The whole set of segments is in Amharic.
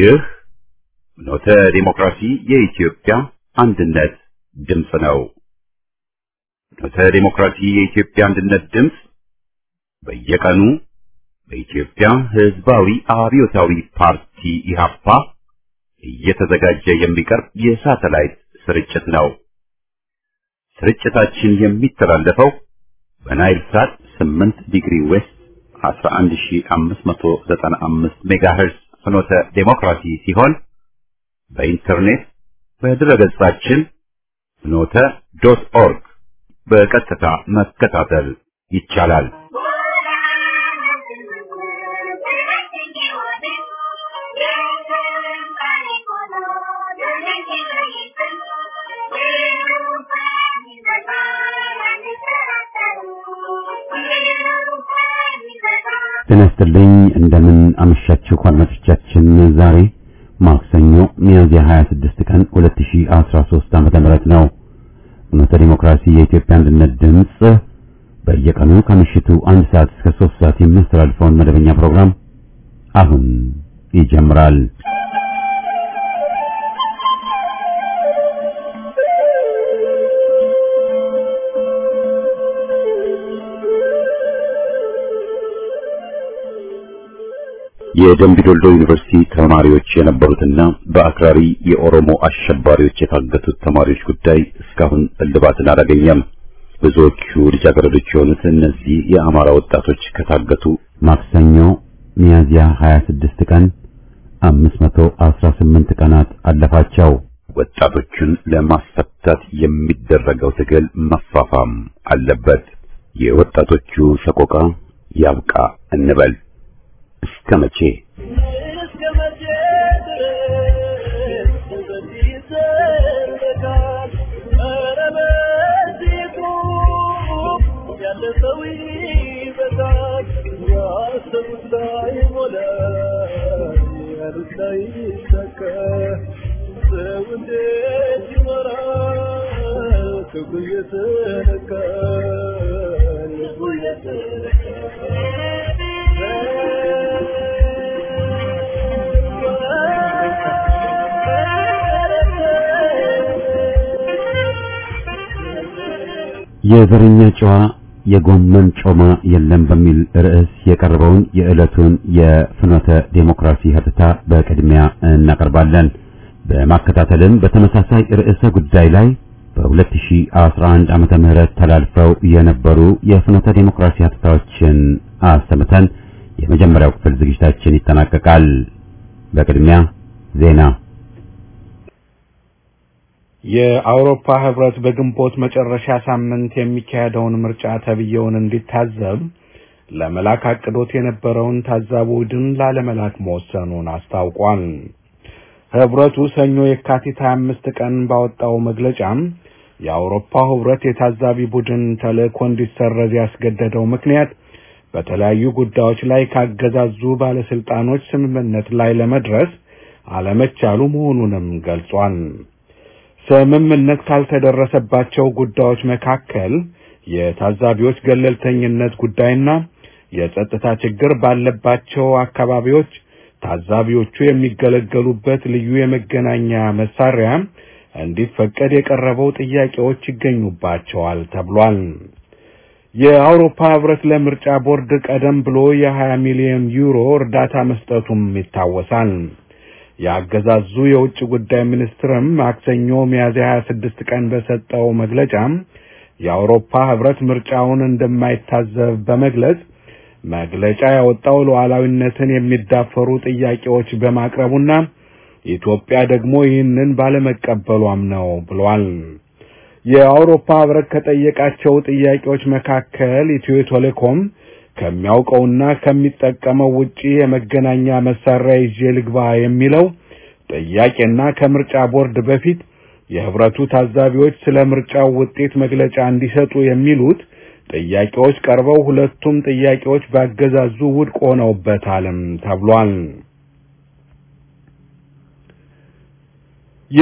ይህ ኖተ ዲሞክራሲ የኢትዮጵያ አንድነት ድምፅ ነው። ኖተ ዲሞክራሲ የኢትዮጵያ አንድነት ድምፅ በየቀኑ በኢትዮጵያ ሕዝባዊ አብዮታዊ ፓርቲ ኢህአፓ እየተዘጋጀ የሚቀርብ የሳተላይት ስርጭት ነው። ስርጭታችን የሚተላለፈው በናይል ሳት 8 ዲግሪ ዌስት 11595 ሜጋሄርዝ ፍኖተ ዴሞክራሲ ሲሆን በኢንተርኔት በድረገጻችን ፍኖተ ዶት ኦርግ በቀጥታ መከታተል ይቻላል። ጤና ይስጥልኝ እንደምን አመሻችሁ አድማጮቻችን። ዛሬ ማክሰኞ ሚያዝያ 26 ቀን 2013 ዓመተ ምህረት ነው። እውነተ ዲሞክራሲ የኢትዮጵያ አንድነት ድምፅ በየቀኑ ከምሽቱ አንድ ሰዓት እስከ 3 ሰዓት የሚያስተላልፈውን መደበኛ ፕሮግራም አሁን ይጀምራል። የደምቢዶሎ ዩኒቨርሲቲ ተማሪዎች የነበሩትና በአክራሪ የኦሮሞ አሸባሪዎች የታገቱት ተማሪዎች ጉዳይ እስካሁን እልባትን አላገኘም። ብዙዎቹ ልጃገረዶች የሆኑት እነዚህ የአማራ ወጣቶች ከታገቱ ማክሰኞ ሚያዝያ 26 ቀን 518 ቀናት አለፋቸው። ወጣቶቹን ለማስፈታት የሚደረገው ትግል መፋፋም አለበት። የወጣቶቹ ሰቆቃ ያብቃ እንበል። እስከ መቼ የዘረኛ ጨዋ የጎመን ጮማ የለም በሚል ርዕስ የቀረበውን የዕለቱን የፍኖተ ዴሞክራሲ ሀተታ በቅድሚያ እናቀርባለን። በማከታተልም በተመሳሳይ ርዕሰ ጉዳይ ላይ በ2011 ዓመተ ምህረት ተላልፈው የነበሩ የፍኖተ ዴሞክራሲ ሀተታዎችን አሰምተን የመጀመሪያው ክፍል ዝግጅታችን ይጠናቀቃል። በቅድሚያ ዜና የአውሮፓ ህብረት በግንቦት መጨረሻ ሳምንት የሚካሄደውን ምርጫ ተብዬውን እንዲታዘብ ለመላክ አቅዶት የነበረውን ታዛቢ ቡድን ላለመላክ መወሰኑን አስታውቋል። ህብረቱ ሰኞ የካቲት 25 ቀን ባወጣው መግለጫም የአውሮፓ ህብረት የታዛቢ ቡድን ተልእኮ እንዲሰረዝ ያስገደደው ምክንያት በተለያዩ ጉዳዮች ላይ ካገዛዙ ባለስልጣኖች ስምምነት ላይ ለመድረስ አለመቻሉ መሆኑንም ገልጿል። ስምምነት ካልተደረሰባቸው ጉዳዮች መካከል የታዛቢዎች ገለልተኝነት ጉዳይና የጸጥታ ችግር ባለባቸው አካባቢዎች ታዛቢዎቹ የሚገለገሉበት ልዩ የመገናኛ መሳሪያ እንዲፈቀድ የቀረበው ጥያቄዎች ይገኙባቸዋል ተብሏል። የአውሮፓ ህብረት ለምርጫ ቦርድ ቀደም ብሎ የ20 ሚሊዮን ዩሮ እርዳታ መስጠቱም ይታወሳል። የአገዛዙ የውጭ ጉዳይ ሚኒስትርም ማክሰኞ ሚያዝያ 26 ቀን በሰጠው መግለጫ የአውሮፓ ህብረት ምርጫውን እንደማይታዘብ በመግለጽ መግለጫ ያወጣው ሉዓላዊነትን የሚዳፈሩ ጥያቄዎች በማቅረቡና ኢትዮጵያ ደግሞ ይህንን ባለመቀበሏም ነው ብሏል። የአውሮፓ ህብረት ከጠየቃቸው ጥያቄዎች መካከል ኢትዮ ቴሌኮም ከሚያውቀውና ከሚጠቀመው ውጪ የመገናኛ መሳሪያ ይዤ ልግባ የሚለው ጥያቄና ከምርጫ ቦርድ በፊት የህብረቱ ታዛቢዎች ስለ ምርጫው ውጤት መግለጫ እንዲሰጡ የሚሉት ጥያቄዎች ቀርበው ሁለቱም ጥያቄዎች ባገዛዙ ውድቅ ሆነውበታልም ተብሏል።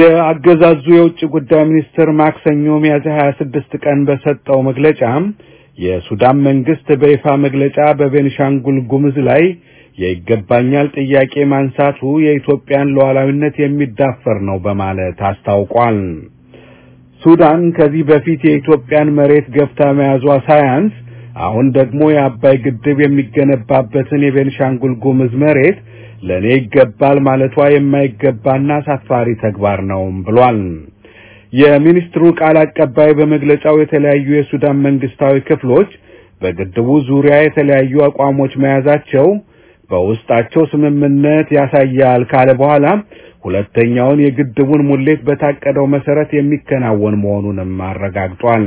የአገዛዙ የውጭ ጉዳይ ሚኒስትር ማክሰኞ ሚያዝያ 26 ቀን በሰጠው መግለጫ የሱዳን መንግስት በይፋ መግለጫ በቤንሻንጉል ጉሙዝ ላይ የይገባኛል ጥያቄ ማንሳቱ የኢትዮጵያን ሉዓላዊነት የሚዳፈር ነው በማለት አስታውቋል። ሱዳን ከዚህ በፊት የኢትዮጵያን መሬት ገፍታ መያዟ ሳያንስ አሁን ደግሞ የአባይ ግድብ የሚገነባበትን የቤንሻንጉል ጉሙዝ መሬት ለእኔ ይገባል ማለቷ የማይገባና አሳፋሪ ተግባር ነው ብሏል። የሚኒስትሩ ቃል አቀባይ በመግለጫው የተለያዩ የሱዳን መንግስታዊ ክፍሎች በግድቡ ዙሪያ የተለያዩ አቋሞች መያዛቸው በውስጣቸው ስምምነት ያሳያል ካለ በኋላ ሁለተኛውን የግድቡን ሙሌት በታቀደው መሰረት የሚከናወን መሆኑንም አረጋግጧል።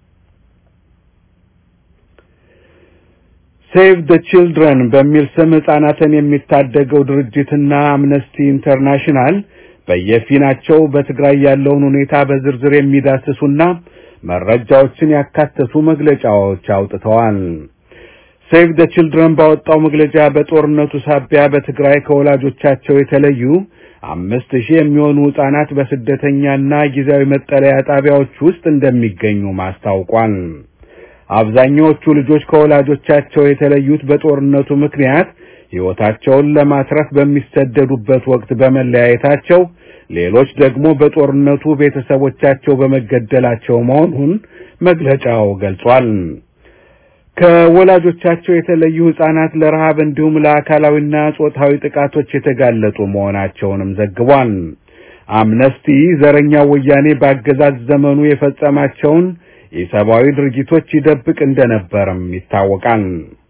ሴቭ ደ ቺልድረን በሚል ስም ህጻናትን የሚታደገው ድርጅትና አምነስቲ ኢንተርናሽናል በየፊናቸው በትግራይ ያለውን ሁኔታ በዝርዝር የሚዳስሱና መረጃዎችን ያካተቱ መግለጫዎች አውጥተዋል። ሴቭ ደ ቺልድረን ባወጣው መግለጫ በጦርነቱ ሳቢያ በትግራይ ከወላጆቻቸው የተለዩ አምስት ሺህ የሚሆኑ ህጻናት በስደተኛና ጊዜያዊ መጠለያ ጣቢያዎች ውስጥ እንደሚገኙ ማስታውቋል። አብዛኛዎቹ ልጆች ከወላጆቻቸው የተለዩት በጦርነቱ ምክንያት ሕይወታቸውን ለማትረፍ በሚሰደዱበት ወቅት በመለያየታቸው፣ ሌሎች ደግሞ በጦርነቱ ቤተሰቦቻቸው በመገደላቸው መሆኑን መግለጫው ገልጿል። ከወላጆቻቸው የተለዩ ህጻናት ለረሃብ እንዲሁም ለአካላዊና ጾታዊ ጥቃቶች የተጋለጡ መሆናቸውንም ዘግቧል። አምነስቲ ዘረኛው ወያኔ በአገዛዝ ዘመኑ የፈጸማቸውን የሰብአዊ ድርጊቶች ይደብቅ እንደነበርም ይታወቃል።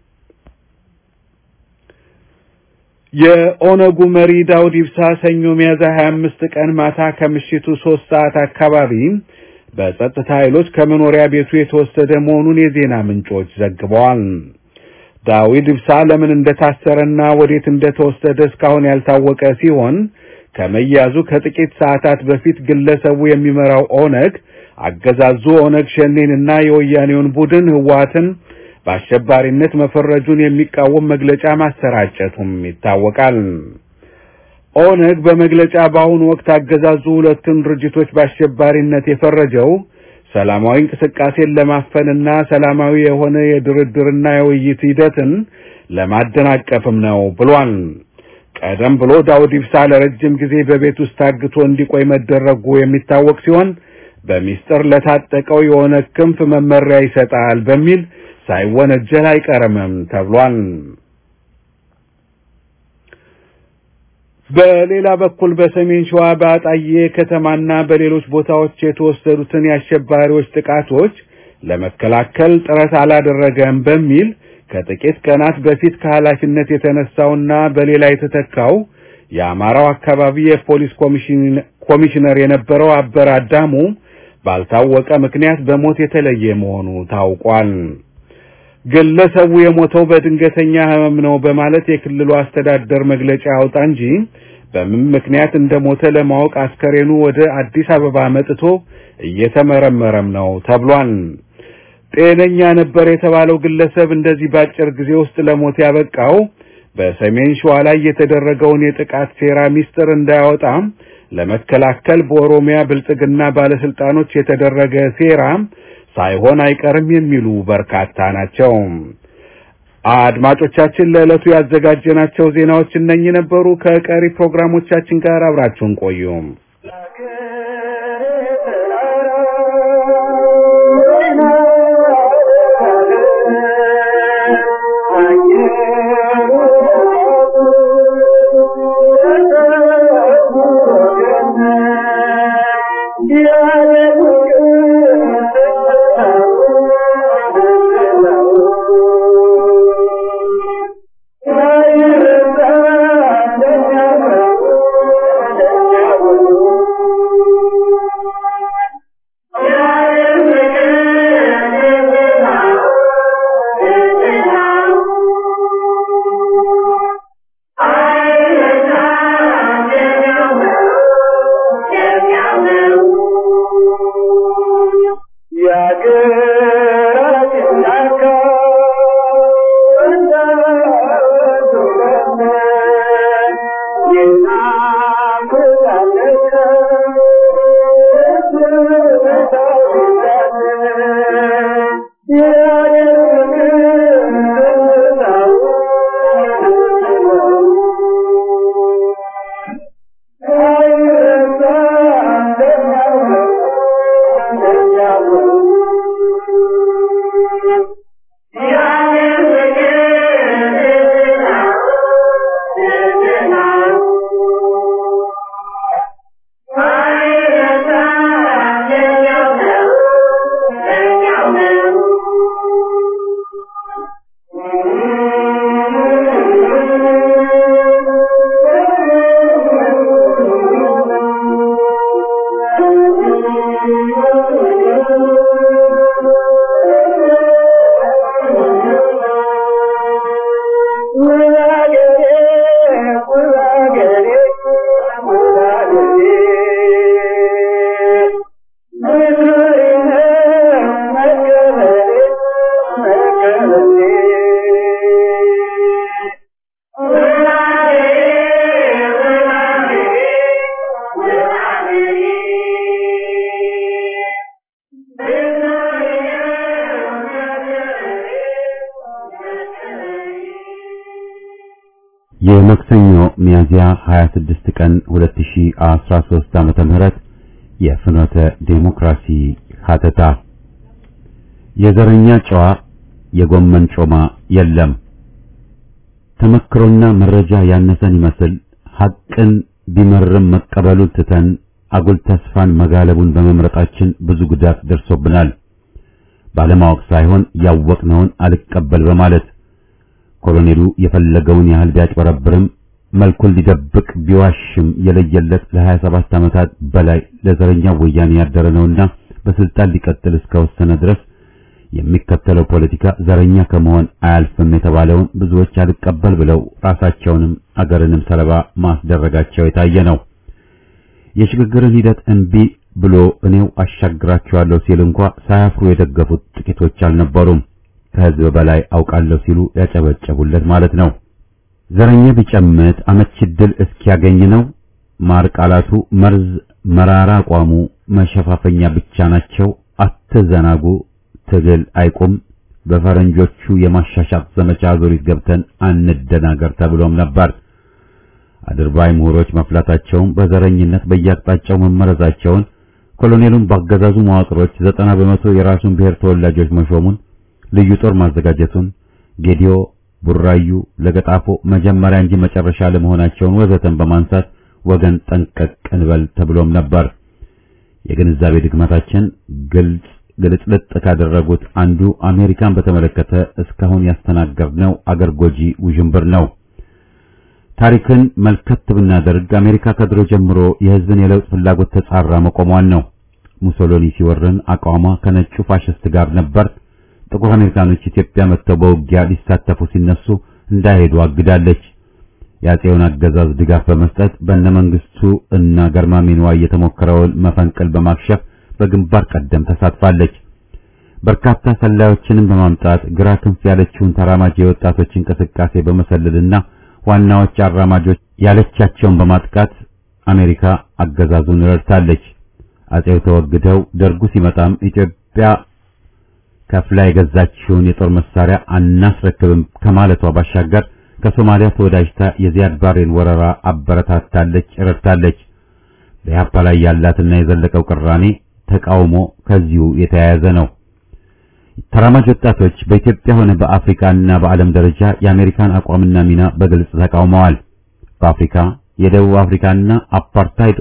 የኦነጉ መሪ ዳውድ ኢብሳ ሰኞ ሚያዝያ 25 ቀን ማታ ከምሽቱ ሶስት ሰዓት አካባቢ በጸጥታ ኃይሎች ከመኖሪያ ቤቱ የተወሰደ መሆኑን የዜና ምንጮች ዘግበዋል። ዳዊት ኢብሳ ለምን እንደታሰረና ወዴት እንደተወሰደ እስካሁን ያልታወቀ ሲሆን ከመያዙ ከጥቂት ሰዓታት በፊት ግለሰቡ የሚመራው ኦነግ አገዛዙ ኦነግ ሸኔንና የወያኔውን ቡድን ህወሓትን በአሸባሪነት መፈረጁን የሚቃወም መግለጫ ማሰራጨቱም ይታወቃል። ኦነግ በመግለጫ በአሁኑ ወቅት አገዛዙ ሁለቱን ድርጅቶች በአሸባሪነት የፈረጀው ሰላማዊ እንቅስቃሴን ለማፈንና ሰላማዊ የሆነ የድርድርና የውይይት ሂደትን ለማደናቀፍም ነው ብሏል። ቀደም ብሎ ዳውድ ኢብሳ ለረጅም ጊዜ በቤት ውስጥ ታግቶ እንዲቆይ መደረጉ የሚታወቅ ሲሆን በሚስጥር ለታጠቀው የኦነግ ክንፍ መመሪያ ይሰጣል በሚል ሳይወነጀል አይቀርምም ተብሏል። በሌላ በኩል በሰሜን ሸዋ በአጣዬ ከተማና በሌሎች ቦታዎች የተወሰዱትን የአሸባሪዎች ጥቃቶች ለመከላከል ጥረት አላደረገም በሚል ከጥቂት ቀናት በፊት ከኃላፊነት የተነሳውና በሌላ የተተካው የአማራው አካባቢ የፖሊስ ኮሚሽነር የነበረው አበር አዳሙ ባልታወቀ ምክንያት በሞት የተለየ መሆኑ ታውቋል። ግለሰቡ የሞተው በድንገተኛ ሕመም ነው በማለት የክልሉ አስተዳደር መግለጫ ያውጣ እንጂ በምን ምክንያት እንደሞተ ለማወቅ አስከሬኑ ወደ አዲስ አበባ መጥቶ እየተመረመረም ነው ተብሏል። ጤነኛ ነበር የተባለው ግለሰብ እንደዚህ በአጭር ጊዜ ውስጥ ለሞት ያበቃው በሰሜን ሸዋ ላይ የተደረገውን የጥቃት ሴራ ሚስጥር እንዳያወጣ ለመከላከል በኦሮሚያ ብልጽግና ባለስልጣኖች የተደረገ ሴራ ሳይሆን አይቀርም የሚሉ በርካታ ናቸው። አድማጮቻችን ለዕለቱ ያዘጋጀናቸው ዜናዎች እነኚህ ነበሩ። ከቀሪ ፕሮግራሞቻችን ጋር አብራችሁን ቆዩ። Thank you. የመክሰኞ ሚያዝያ 26 ቀን 2013 ዓመተ ምህረት የፍኖተ ዴሞክራሲ ሀተታ የዘረኛ ጨዋ የጎመን ጮማ የለም። ተመክሮና መረጃ ያነሰን ይመስል ሐቅን ቢመርም መቀበሉን ትተን አጉል ተስፋን መጋለቡን በመምረጣችን ብዙ ጉዳት ደርሶብናል። ባለማወቅ ሳይሆን ያወቅነውን አልቀበል በማለት ኮሎኔሉ የፈለገውን ያህል ቢያጭበረብርም መልኩን ሊደብቅ ቢዋሽም የለየለት ለ27 ዓመታት በላይ ለዘረኛው ወያኔ ያደረ ነውና በስልጣን ሊቀጥል እስከወሰነ ድረስ የሚከተለው ፖለቲካ ዘረኛ ከመሆን አያልፍም የተባለውን ብዙዎች አልቀበል ብለው ራሳቸውንም አገርንም ሰለባ ማስደረጋቸው የታየ ነው። የሽግግርን ሂደት እምቢ ብሎ እኔው አሻግራቸዋለሁ ሲል እንኳ ሳያፍሩ የደገፉት ጥቂቶች አልነበሩም። ከህዝብ በላይ አውቃለሁ ሲሉ ያጨበጨቡለት ማለት ነው። ዘረኛ ቢጨምት አመቺ ድል እስኪያገኝ ነው። ማር ቃላቱ መርዝ፣ መራራ አቋሙ መሸፋፈኛ ብቻ ናቸው። አትዘናጉ፣ ትግል አይቁም፣ በፈረንጆቹ የማሻሻጥ ዘመቻ ዙሪት ገብተን አንደናገር ተብሎም ነበር። አድርባይ ምሁሮች መፍላታቸውን በዘረኝነት በየአቅጣጫው መመረዛቸውን ኮሎኔሉን ባገዛዙ መዋቅሮች ዘጠና በመቶ የራሱን ብሔር ተወላጆች መሾሙን ልዩ ጦር ማዘጋጀቱን ጌዲዮ፣ ቡራዩ፣ ለገጣፎ መጀመሪያ እንጂ መጨረሻ ለመሆናቸውን ወዘተን በማንሳት ወገን ጠንቀቅ እንበል ተብሎም ነበር። የግንዛቤ ድክመታችን ግልጽ ግልጽልጥ ካደረጉት አንዱ አሜሪካን በተመለከተ እስካሁን ያስተናገርነው አገር ጎጂ ውዥንብር ነው። ታሪክን መልከት ብናደርግ አሜሪካ ከድሮ ጀምሮ የሕዝብን የለውጥ ፍላጎት ተጻራ መቆሟን ነው። ሙሶሎኒ ሲወርን አቋሟ ከነጩ ፋሽስት ጋር ነበር። ጥቁር አሜሪካኖች ኢትዮጵያ መጥተው በውጊያ ሊሳተፉ ሲነሱ እንዳይሄዱ አግዳለች። የአፄውን አገዛዝ ድጋፍ በመስጠት በእነመንግስቱ እና ገርማሜ ንዋይ የተሞከረውን መፈንቅል በማክሸፍ በግንባር ቀደም ተሳትፋለች። በርካታ ሰላዮችንም በማምጣት ግራ ክንፍ ያለችውን ተራማጅ የወጣቶች እንቅስቃሴ በመሰለልና ዋናዎች አራማጆች ያለቻቸውን በማጥቃት አሜሪካ አገዛዙን ረድታለች። አፄው ተወግደው ደርጉ ሲመጣም ኢትዮጵያ ከፍላ የገዛችውን የጦር መሳሪያ አናስረክብም ከማለቷ ባሻገር ከሶማሊያ ተወዳጅታ የዚያድ ባሬን ወረራ አበረታታለች፣ ረድታለች። በኢህአፓ ላይ ያላትና የዘለቀው ቅራኔ ተቃውሞ ከዚሁ የተያያዘ ነው። ተራማጅ ወጣቶች በኢትዮጵያ ሆነ በአፍሪካና በዓለም ደረጃ የአሜሪካን አቋምና ሚና በግልጽ ተቃውመዋል። በአፍሪካ የደቡብ አፍሪካና አፓርታይድ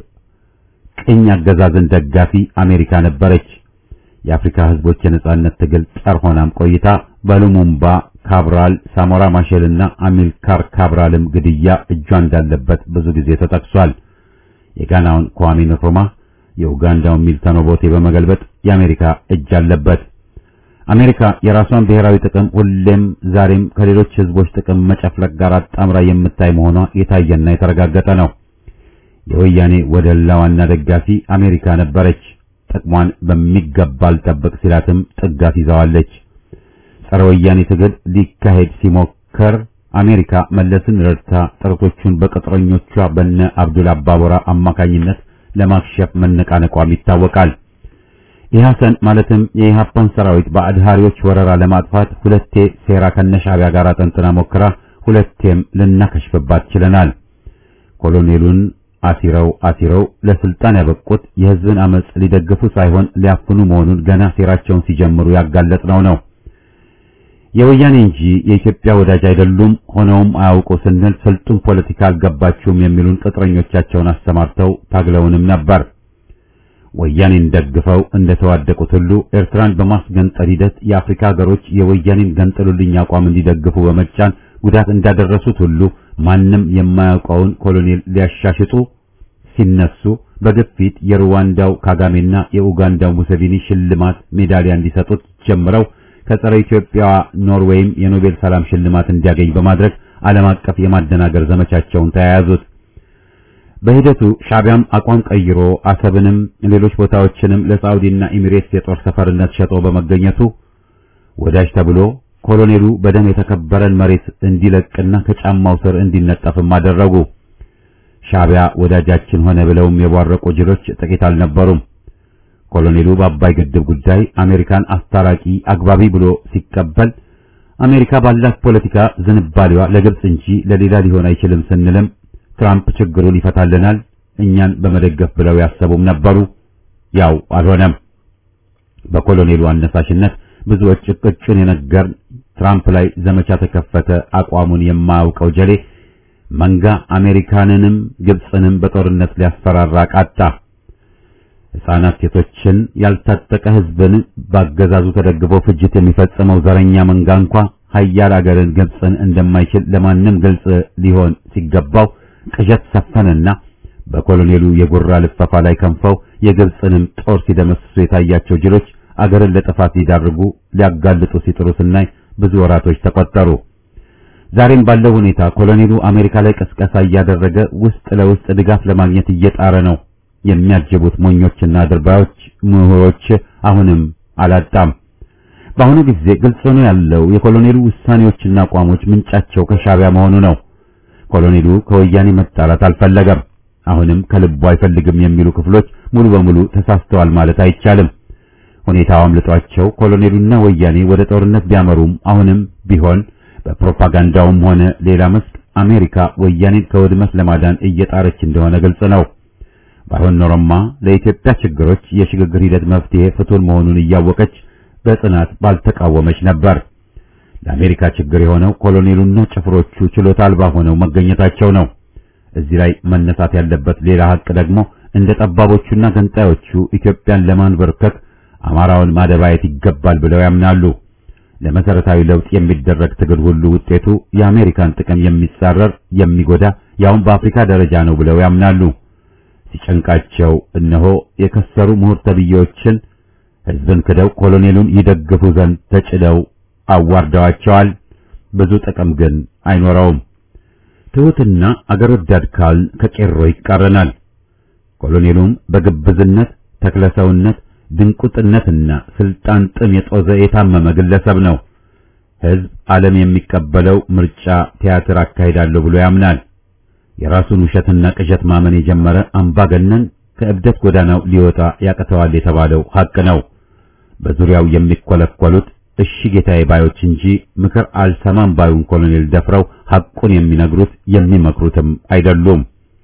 ቅኝ አገዛዝን ደጋፊ አሜሪካ ነበረች። የአፍሪካ ህዝቦች የነጻነት ትግል ጸር ሆናም ቆይታ በሉሙምባ ካብራል፣ ሳሞራ ማሼልና አሚልካር ካብራልም ግድያ እጇ እንዳለበት ብዙ ጊዜ ተጠቅሷል። የጋናውን kwame nkrumah የኡጋንዳውን ሚልተን ኦቦቴ በመገልበጥ የአሜሪካ እጅ አለበት። አሜሪካ የራሷን ብሔራዊ ጥቅም ሁሌም ዛሬም ከሌሎች ህዝቦች ጥቅም መጨፍለቅ ጋር አጣምራ የምታይ መሆኗ የታየና የተረጋገጠ ነው። የወያኔ ወደላ ዋና ደጋፊ አሜሪካ ነበረች። ጥቅሟን በሚገባ አልጠብቅ ሲላትም ጥጋት ይዘዋለች። ጸረ ወያኔ ትግል ሊካሄድ ሲሞከር አሜሪካ መለስን ረድታ ጥረቶቹን በቅጥረኞቿ በነ አብዱል አባቦራ አማካኝነት ለማክሸፍ መነቃነቋም ይታወቃል። ኢህአሰን ማለትም የኢህአፓን ሰራዊት በአድሃሪዎች ወረራ ለማጥፋት ሁለቴ ሴራ ከነሻዕቢያ ጋር አጠንጥና ሞክራ ሁለቴም ልናከሽፍባት ችለናል። ኮሎኔሉን አሲረው አሲረው ለስልጣን ያበቁት የህዝብን አመጽ ሊደግፉ ሳይሆን ሊያፍኑ መሆኑን ገና ሴራቸውን ሲጀምሩ ያጋለጥነው ነው። የወያኔ እንጂ የኢትዮጵያ ወዳጅ አይደሉም፣ ሆነውም አያውቁ ስንል ስልጡን ፖለቲካ አልገባችሁም የሚሉን ቅጥረኞቻቸውን አሰማርተው ታግለውንም ነበር። ወያኔን ደግፈው እንደተዋደቁት ሁሉ ኤርትራን በማስገንጠል ሂደት የአፍሪካ ሀገሮች የወያኔን ገንጥሉልኝ አቋም እንዲደግፉ በመጫን ጉዳት እንዳደረሱት ሁሉ ማንም የማያውቀውን ኮሎኔል ሊያሻሽጡ ሲነሱ በግፊት የሩዋንዳው ካጋሜና የኡጋንዳው ሙሴቪኒ ሽልማት ሜዳሊያ እንዲሰጡት ጀምረው ከጸረ ኢትዮጵያ ኖርዌይም የኖቤል ሰላም ሽልማት እንዲያገኝ በማድረግ ዓለም አቀፍ የማደናገር ዘመቻቸውን ተያያዙት። በሂደቱ ሻዕቢያም አቋም ቀይሮ አሰብንም ሌሎች ቦታዎችንም ለሳዑዲና ኤሚሬትስ የጦር ሰፈርነት ሸጦ በመገኘቱ ወዳጅ ተብሎ ኮሎኔሉ በደም የተከበረን መሬት እንዲለቅና ከጫማው ስር እንዲነጠፍም አደረጉ። ሻዕቢያ ወዳጃችን ሆነ ብለውም የቧረቁ ጅሎች ጥቂት አልነበሩም። ኮሎኔሉ በአባይ ግድብ ጉዳይ አሜሪካን አስታራቂ አግባቢ ብሎ ሲቀበል አሜሪካ ባላት ፖለቲካ ዝንባሌዋ ለግብጽ እንጂ ለሌላ ሊሆን አይችልም ስንልም ትራምፕ ችግሩን ይፈታልናል እኛን በመደገፍ ብለው ያሰቡም ነበሩ። ያው አልሆነም። በኮሎኔሉ አነሳሽነት ብዙዎች ቅጩን የነገር ትራምፕ ላይ ዘመቻ ተከፈተ። አቋሙን የማያውቀው ጀሌ መንጋ አሜሪካንንም ግብጽንም በጦርነት ሊያስፈራራ ቃጣ። ሕፃናት፣ ሴቶችን፣ ያልታጠቀ ሕዝብን ባገዛዙ ተደግፎ ፍጅት የሚፈጽመው ዘረኛ መንጋ እንኳ ሀያል አገርን ግብጽን እንደማይችል ለማንም ግልጽ ሊሆን ሲገባው ቅዠት ሰፈነና በኮሎኔሉ የጉራ ልፈፋ ላይ ከንፈው የግብጽንም ጦር ሲደመስሱ የታያቸው ጅሎች አገርን ለጥፋት ሊዳርጉ ሊያጋልጡ ሲጥሩ ስናይ ብዙ ወራቶች ተቆጠሩ። ዛሬም ባለው ሁኔታ ኮሎኔሉ አሜሪካ ላይ ቅስቀሳ እያደረገ ውስጥ ለውስጥ ድጋፍ ለማግኘት እየጣረ ነው። የሚያጅቡት ሞኞችና አድርባዮች ምሁሮች አሁንም አላጣም። በአሁኑ ጊዜ ግልጽ ሆኖ ያለው የኮሎኔሉ ውሳኔዎችና አቋሞች ምንጫቸው ከሻዕቢያ መሆኑ ነው። ኮሎኔሉ ከወያኔ መጣላት አልፈለገም። አሁንም ከልቡ አይፈልግም የሚሉ ክፍሎች ሙሉ በሙሉ ተሳስተዋል ማለት አይቻልም። ሁኔታው አምልጧቸው ኮሎኔሉና ወያኔ ወደ ጦርነት ቢያመሩም አሁንም ቢሆን በፕሮፓጋንዳውም ሆነ ሌላ መስክ አሜሪካ ወያኔን ከውድመት ለማዳን እየጣረች እንደሆነ ግልጽ ነው። ባይሆን ኖሮማ ለኢትዮጵያ ችግሮች የሽግግር ሂደት መፍትሄ ፍቱን መሆኑን እያወቀች በጽናት ባልተቃወመች ነበር። ለአሜሪካ ችግር የሆነው ኮሎኔሉና ጭፍሮቹ ችሎታ አልባ ሆነው መገኘታቸው ነው። እዚህ ላይ መነሳት ያለበት ሌላ ሀቅ ደግሞ እንደ ጠባቦቹና ገንጣዮቹ ኢትዮጵያን ለማንበርከክ አማራውን ማደባየት ይገባል ብለው ያምናሉ። ለመሰረታዊ ለውጥ የሚደረግ ትግል ሁሉ ውጤቱ የአሜሪካን ጥቅም የሚጻረር የሚጎዳ ያውም በአፍሪካ ደረጃ ነው ብለው ያምናሉ። ሲጨንቃቸው እነሆ የከሰሩ ምሁር ተብዬዎችን ሕዝብን ክደው ኮሎኔሉን ይደግፉ ዘንድ ተጭደው አዋርደዋቸዋል። ብዙ ጥቅም ግን አይኖረውም። ትሑትና አገር ወዳድ ካል ከቄሮ ይቃረናል። ኮሎኔሉም በግብዝነት ተክለሰውነት ድንቁጥነትና ስልጣን ጥም የጦዘ የታመመ ግለሰብ ነው። ሕዝብ ዓለም የሚቀበለው ምርጫ ቲያትር አካሂዳለሁ ብሎ ያምናል። የራሱን ውሸትና ቅዠት ማመን የጀመረ አምባገነን ከእብደት ጎዳናው ሊወጣ ያቅተዋል የተባለው ሐቅ ነው። በዙሪያው የሚኮለኮሉት እሺ ጌታዬ ባዮች እንጂ ምክር አልሰማም ባዩን ኮሎኔል ደፍረው ሐቁን የሚነግሩት የሚመክሩትም አይደሉም።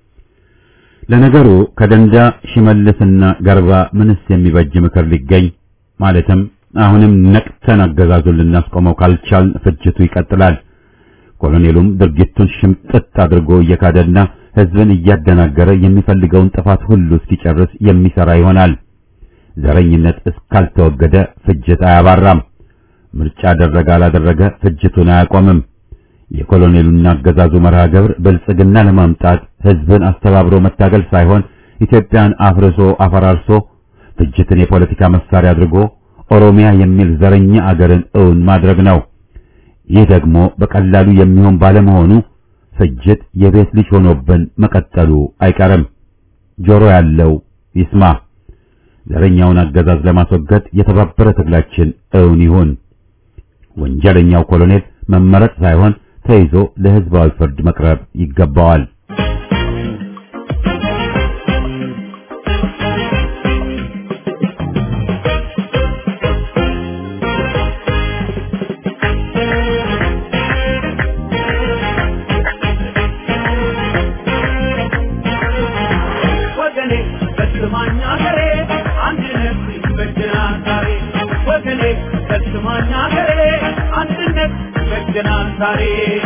ለነገሩ ከደንዳ ሽመልስና ገርባ ምንስ የሚበጅ ምክር ሊገኝ ማለትም አሁንም ነቅተን አገዛዙን ልናስቆመው ካልቻልን ፍጅቱ ይቀጥላል። ኮሎኔሉም ድርጊቱን ሽምጥጥ አድርጎ እየካደና ሕዝብን እያደናገረ የሚፈልገውን ጥፋት ሁሉ እስኪጨርስ የሚሰራ ይሆናል። ዘረኝነት እስካልተወገደ ፍጅት አያባራም። ምርጫ አደረገ አላደረገ ፍጅቱን አያቆምም። የኮሎኔሉና አገዛዙ መርሃ ግብር ብልጽግና ለማምጣት ሕዝብን አስተባብሮ መታገል ሳይሆን ኢትዮጵያን አፍርሶ አፈራርሶ ፍጅትን የፖለቲካ መሳሪያ አድርጎ ኦሮሚያ የሚል ዘረኛ አገርን እውን ማድረግ ነው። ይህ ደግሞ በቀላሉ የሚሆን ባለመሆኑ ፍጅት የቤት ልጅ ሆኖብን መቀጠሉ አይቀርም። ጆሮ ያለው ይስማ። ዘረኛውን አገዛዝ ለማስወገድ የተባበረ ትግላችን እውን ይሁን። ወንጀለኛው ኮሎኔል መመረጥ ሳይሆን ተይዞ ለሕዝባዊ ፍርድ መቅረብ ይገባዋል። ወገኔ በስማኝ አገሬ አንድነት ይበጀናል ዛሬ ወገኔ በስማኝ አገሬ አንድነት ይበጀናል ዛሬ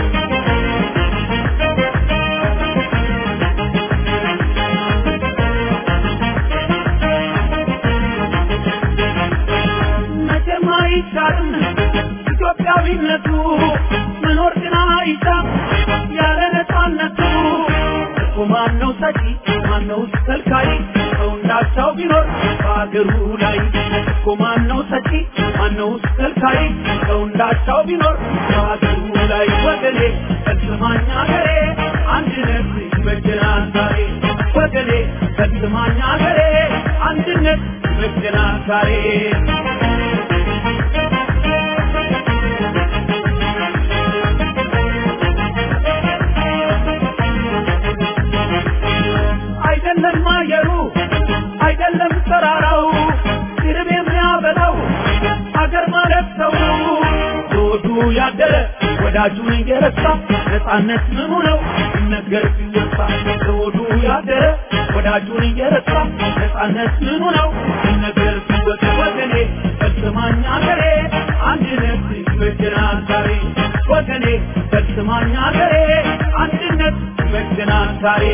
መቼም አይሻርም ኢትዮጵያዊነቱ መኖር ግን አይሻም ያለ ነፃነቱ እኮ ማነው ሰጪ ማነው ከልካይ ሰው እንዳቻው ቢኖር በአገሩ ላይ እኮ ማነው ሰጪ ማነው ከልካይ ሰው እንዳቻው ቢኖር በአገሩ ላይ ወገኔ ፈጽማኝ አገሬ አንድነት ይበጀናል ዛሬ ወገኔ ፈጽማኝ አገሬ አንድነት ይበጀናል ዛሬ አይደለም አየሩ አይደለም ተራራው ድርብ የሚያበላው አገር ማለት ሰው ዞዱ ያደረ ወዳጁን እየረሳ ነፃነት ምኑ ነው ይነገር ሲወሳ ዞዱ ያደረ ወዳጁን እየረሳ ነፃነት ምኑ ነው ይነገር ሲወሳ ወገኔ ፈጽማኝ አገሬ አንድነት ይበጀናል ዛሬ ወገኔ ፈጽማኝ አገሬ አንድነት ይበጀናል ዛሬ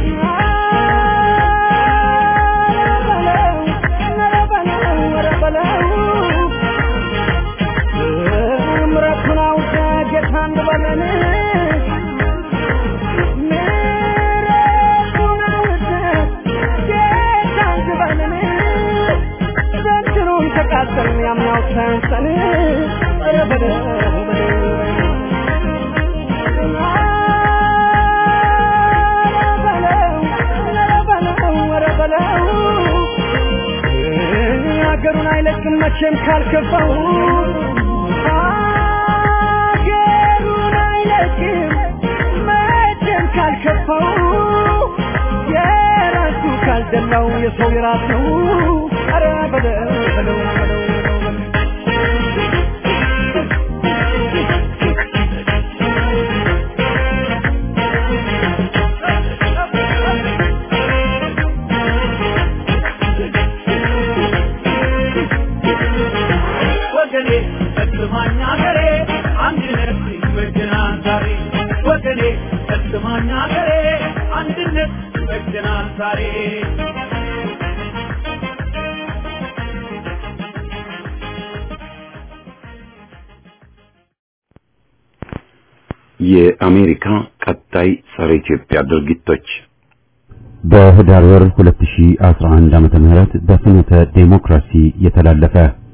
ምረቱን አውቀ ጌታ እንበለን ምረቱን አውቀ ጌታ እንበለን ዘንድሮም ተቃጠልን ያምናው ሳያንሰን ኧረ በለው ሀገሩን አይለቅም መቼም ካልከፋው ሀገሩን አይለቅም መቼም ካልከፋው የራሱ ካልደላው የሰው የራስ ነው ኧረ በለው በለው በለው በለው ወገኔ ፈጽማኝ አገሬ አንድነት ይበጀናል ዛሬ ወገኔ ፈጽማኝ አገሬ አንድነት ይበጀናል ዛሬ የአሜሪካ ቀጣይ ጸረ ኢትዮጵያ ድርጊቶች በህዳር ወር 2011 ዓመተ ምህረት በፍኖተ ዴሞክራሲ የተላለፈ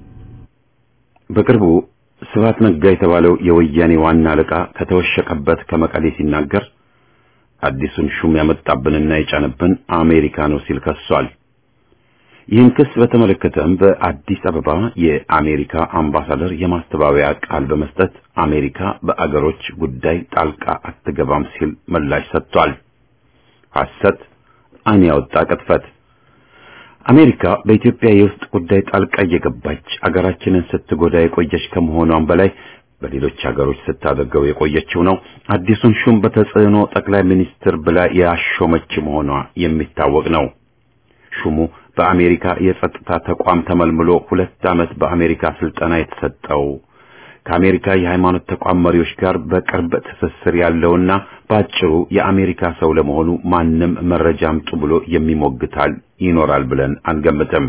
በቅርቡ ስብሐት ነጋ የተባለው የወያኔ ዋና አለቃ ከተወሸቀበት ከመቀሌ ሲናገር አዲሱን ሹም ያመጣብንና የጫነብን አሜሪካ ነው ሲል ከሷል። ይህን ክስ በተመለከተም በአዲስ አበባ የአሜሪካ አምባሳደር የማስተባበያ ቃል በመስጠት አሜሪካ በአገሮች ጉዳይ ጣልቃ አትገባም ሲል ምላሽ ሰጥቷል። ሐሰት፣ ዓይን ያወጣ ቅጥፈት። አሜሪካ በኢትዮጵያ የውስጥ ጉዳይ ጣልቃ እየገባች አገራችንን ስትጎዳ የቆየች ከመሆኗም በላይ በሌሎች ሀገሮች ስታደርገው የቆየችው ነው። አዲሱን ሹም በተጽዕኖ ጠቅላይ ሚኒስትር ብላ ያሾመች መሆኗ የሚታወቅ ነው። ሹሙ በአሜሪካ የጸጥታ ተቋም ተመልምሎ ሁለት ዓመት በአሜሪካ ስልጠና የተሰጠው ከአሜሪካ የሃይማኖት ተቋም መሪዎች ጋር በቅርብ ትስስር ያለውና በአጭሩ የአሜሪካ ሰው ለመሆኑ ማንም መረጃ አምጡ ብሎ የሚሞግታል ይኖራል ብለን አንገምትም።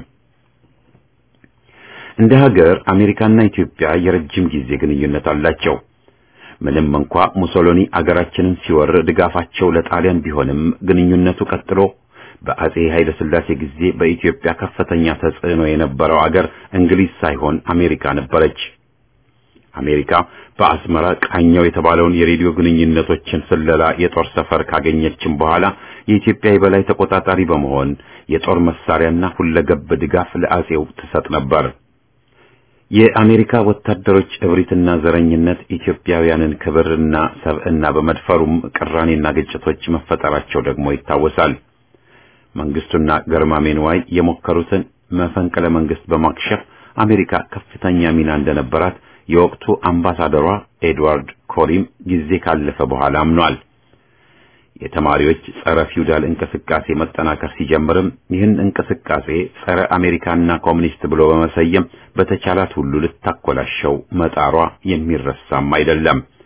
እንደ ሀገር አሜሪካና ኢትዮጵያ የረጅም ጊዜ ግንኙነት አላቸው። ምንም እንኳ ሙሶሎኒ አገራችንን ሲወር ድጋፋቸው ለጣሊያን ቢሆንም ግንኙነቱ ቀጥሎ በአጼ ኃይለ ሥላሴ ጊዜ በኢትዮጵያ ከፍተኛ ተጽዕኖ የነበረው አገር እንግሊዝ ሳይሆን አሜሪካ ነበረች። አሜሪካ በአስመራ ቃኘው የተባለውን የሬዲዮ ግንኙነቶችን ስለላ የጦር ሰፈር ካገኘችም በኋላ የኢትዮጵያ የበላይ ተቆጣጣሪ በመሆን የጦር መሳሪያና ሁለገብ ድጋፍ ለአጼው ትሰጥ ነበር። የአሜሪካ ወታደሮች እብሪትና ዘረኝነት ኢትዮጵያውያንን ክብርና ሰብዕና በመድፈሩም ቅራኔና ግጭቶች መፈጠራቸው ደግሞ ይታወሳል። መንግስቱና ገርማሜ ንዋይ የሞከሩትን መፈንቅለ መንግስት በማክሸፍ አሜሪካ ከፍተኛ ሚና እንደነበራት የወቅቱ አምባሳደሯ ኤድዋርድ ኮሪም ጊዜ ካለፈ በኋላ አምኗል። የተማሪዎች ጸረ ፊውዳል እንቅስቃሴ መጠናከር ሲጀምርም ይህን እንቅስቃሴ ጸረ አሜሪካና ኮሚኒስት ብሎ በመሰየም በተቻላት ሁሉ ልታኮላሸው መጣሯ የሚረሳም አይደለም።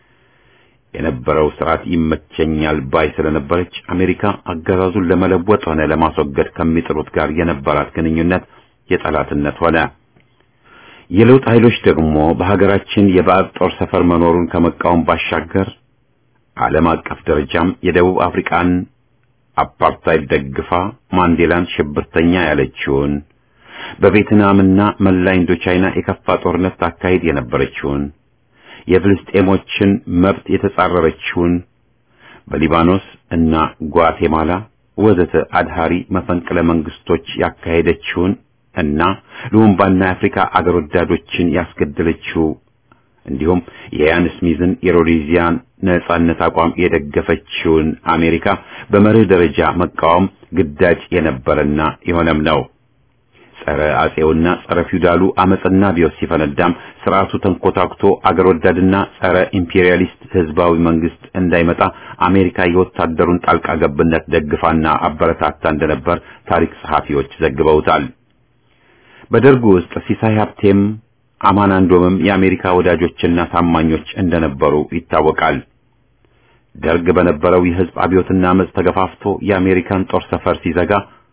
የነበረው ስርዓት ይመቸኛል ባይ ስለነበረች አሜሪካ አገዛዙን ለመለወጥ ሆነ ለማስወገድ ከሚጥሩት ጋር የነበራት ግንኙነት የጠላትነት ሆነ። የለውጥ ኃይሎች ደግሞ በሀገራችን የባዕድ ጦር ሰፈር መኖሩን ከመቃወም ባሻገር ዓለም አቀፍ ደረጃም የደቡብ አፍሪካን አፓርታይድ ደግፋ ማንዴላን ሽብርተኛ ያለችውን በቬትናምና መላ ኢንዶቻይና የከፋ ጦርነት ታካሂድ የነበረችውን የፍልስጤሞችን መብት የተጻረረችውን በሊባኖስ እና ጓቴማላ ወዘተ አድሃሪ መፈንቅለ መንግስቶች ያካሄደችውን እና ሉምባና የአፍሪካ አገር ወዳዶችን ያስገደለችው እንዲሁም የያን ስሚዝን የሮዴዚያን ነጻነት አቋም የደገፈችውን አሜሪካ በመርህ ደረጃ መቃወም ግዳጅ የነበረና የሆነም ነው። ጸረ አጼውና ጸረ ፊውዳሉ አመጽና ቢዮስ ሲፈነዳም ስርዓቱ ተንኮታክቶ አገር ወዳድና ጸረ ኢምፔሪያሊስት ህዝባዊ መንግስት እንዳይመጣ አሜሪካ የወታደሩን ጣልቃ ገብነት ደግፋና አበረታታ እንደነበር ታሪክ ጸሐፊዎች ዘግበውታል። በደርጉ ውስጥ ሲሳይ ሀብቴም አማን አንዶምም የአሜሪካ ወዳጆችና ታማኞች እንደነበሩ ይታወቃል። ደርግ በነበረው የህዝብ አብዮትና አመጽ ተገፋፍቶ የአሜሪካን ጦር ሰፈር ሲዘጋ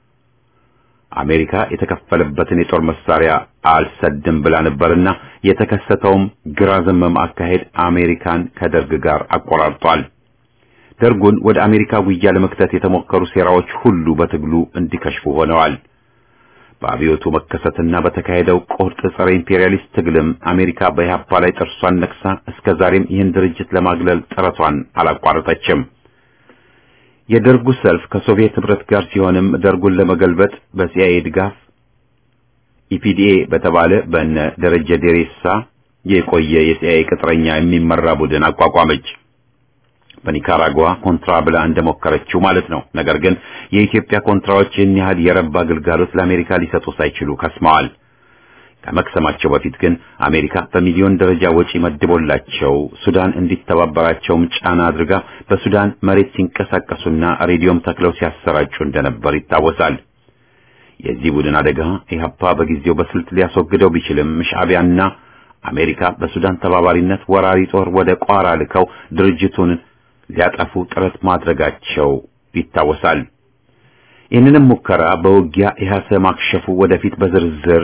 አሜሪካ የተከፈለበትን የጦር መሳሪያ አልሰድም ብላ ነበርና የተከሰተውም ግራ ዘመም አካሄድ አሜሪካን ከደርግ ጋር አቆራርጧል። ደርጉን ወደ አሜሪካ ጉያ ለመክተት የተሞከሩ ሴራዎች ሁሉ በትግሉ እንዲከሽፉ ሆነዋል። በአብዮቱ መከሰትና በተካሄደው ቁርጥ ጸረ ኢምፔሪያሊስት ትግልም አሜሪካ በኢህአፓ ላይ ጥርሷን ነክሳ እስከ ዛሬም ይህን ድርጅት ለማግለል ጥረቷን አላቋረጠችም። የደርጉ ሰልፍ ከሶቪየት ህብረት ጋር ሲሆንም ደርጉን ለመገልበጥ በሲአይኤ ድጋፍ ኢፒዲኤ በተባለ በእነ ደረጀ ዴሬሳ የቆየ የሲአይኤ ቅጥረኛ የሚመራ ቡድን አቋቋመች። በኒካራጓ ኮንትራ ብላ እንደሞከረችው ማለት ነው። ነገር ግን የኢትዮጵያ ኮንትራዎች ይህን ያህል የረባ አገልጋሎት ለአሜሪካ ሊሰጡ ሳይችሉ ከስመዋል። ከመክሰማቸው በፊት ግን አሜሪካ በሚሊዮን ደረጃ ወጪ መድቦላቸው ሱዳን እንዲተባበራቸውም ጫና አድርጋ በሱዳን መሬት ሲንቀሳቀሱና ሬዲዮም ተክለው ሲያሰራጩ እንደነበር ይታወሳል። የዚህ ቡድን አደጋ ኢህአፓ በጊዜው በስልት ሊያስወግደው ቢችልም ሻዕቢያና አሜሪካ በሱዳን ተባባሪነት ወራሪ ጦር ወደ ቋራ ልከው ድርጅቱን ሊያጠፉ ጥረት ማድረጋቸው ይታወሳል። ይህንንም ሙከራ በውጊያ ኢህአሰ ማክሸፉ ወደፊት በዝርዝር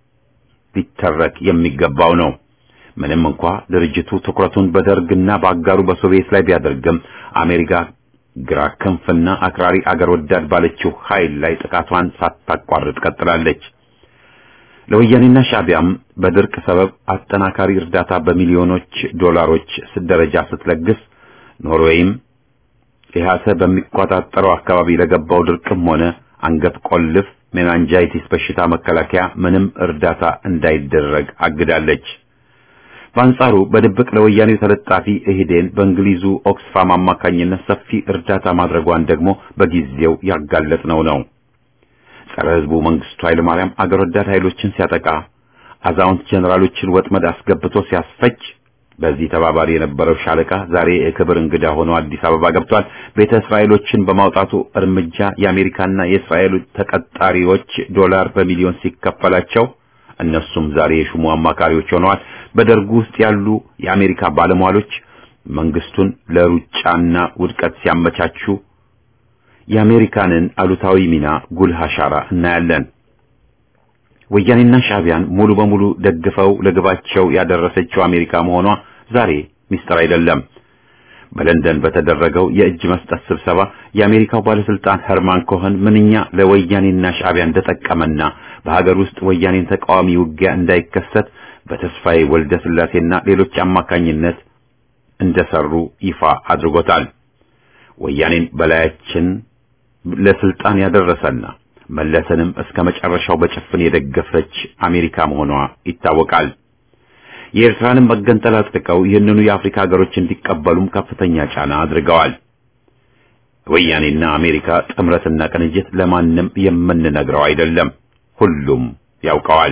ሊተረክ የሚገባው ነው። ምንም እንኳ ድርጅቱ ትኩረቱን በደርግና በአጋሩ በሶቪየት ላይ ቢያደርግም አሜሪካ ግራ ክንፍና አክራሪ አገር ወዳድ ባለችው ኃይል ላይ ጥቃቷን ሳታቋርጥ ቀጥላለች። ለወያኔና ሻዕቢያም በድርቅ ሰበብ አጠናካሪ እርዳታ በሚሊዮኖች ዶላሮች ደረጃ ስትለግስ ኖርዌይም ኢህአሰ በሚቆጣጠረው አካባቢ ለገባው ድርቅም ሆነ አንገት ቆልፍ ሜናንጃይቲስ በሽታ መከላከያ ምንም እርዳታ እንዳይደረግ አግዳለች። በአንጻሩ በድብቅ ለወያኔው ተለጣፊ ኢህዴን በእንግሊዙ ኦክስፋም አማካኝነት ሰፊ እርዳታ ማድረጓን ደግሞ በጊዜው ያጋለጥነው ነው። ጸረ ህዝቡ መንግስቱ ኃይለማርያም አገር ወዳድ ኃይሎችን ሲያጠቃ፣ አዛውንት ጀነራሎችን ወጥመድ አስገብቶ ሲያስፈጅ በዚህ ተባባሪ የነበረው ሻለቃ ዛሬ የክብር እንግዳ ሆኖ አዲስ አበባ ገብቷል። ቤተ እስራኤሎችን በማውጣቱ እርምጃ የአሜሪካና የእስራኤል ተቀጣሪዎች ዶላር በሚሊዮን ሲከፈላቸው እነሱም ዛሬ የሹሙ አማካሪዎች ሆነዋል። በደርጉ ውስጥ ያሉ የአሜሪካ ባለሟሎች መንግስቱን ለሩጫና ውድቀት ሲያመቻቹ የአሜሪካንን አሉታዊ ሚና ጉልህ አሻራ እናያለን። ወያኔና ሻዕቢያን ሙሉ በሙሉ ደግፈው ለግባቸው ያደረሰችው አሜሪካ መሆኗ ዛሬ ሚስጥር አይደለም። በለንደን በተደረገው የእጅ መስጠት ስብሰባ የአሜሪካው ባለስልጣን ሄርማን ኮኸን ምንኛ ለወያኔና ሻዕቢያ እንደጠቀመና በሀገር ውስጥ ወያኔን ተቃዋሚ ውጊያ እንዳይከሰት በተስፋዬ ወልደ ስላሴና ሌሎች አማካኝነት እንደሰሩ ይፋ አድርጎታል። ወያኔን በላያችን ለስልጣን ያደረሰና መለሰንም እስከ መጨረሻው በጭፍን የደገፈች አሜሪካ መሆኗ ይታወቃል። የኤርትራንም መገንጠል አጽድቀው ይህንኑ የአፍሪካ ሀገሮች እንዲቀበሉም ከፍተኛ ጫና አድርገዋል። ወያኔና አሜሪካ ጥምረትና ቅንጅት ለማንም የምንነግረው አይደለም፣ ሁሉም ያውቀዋል።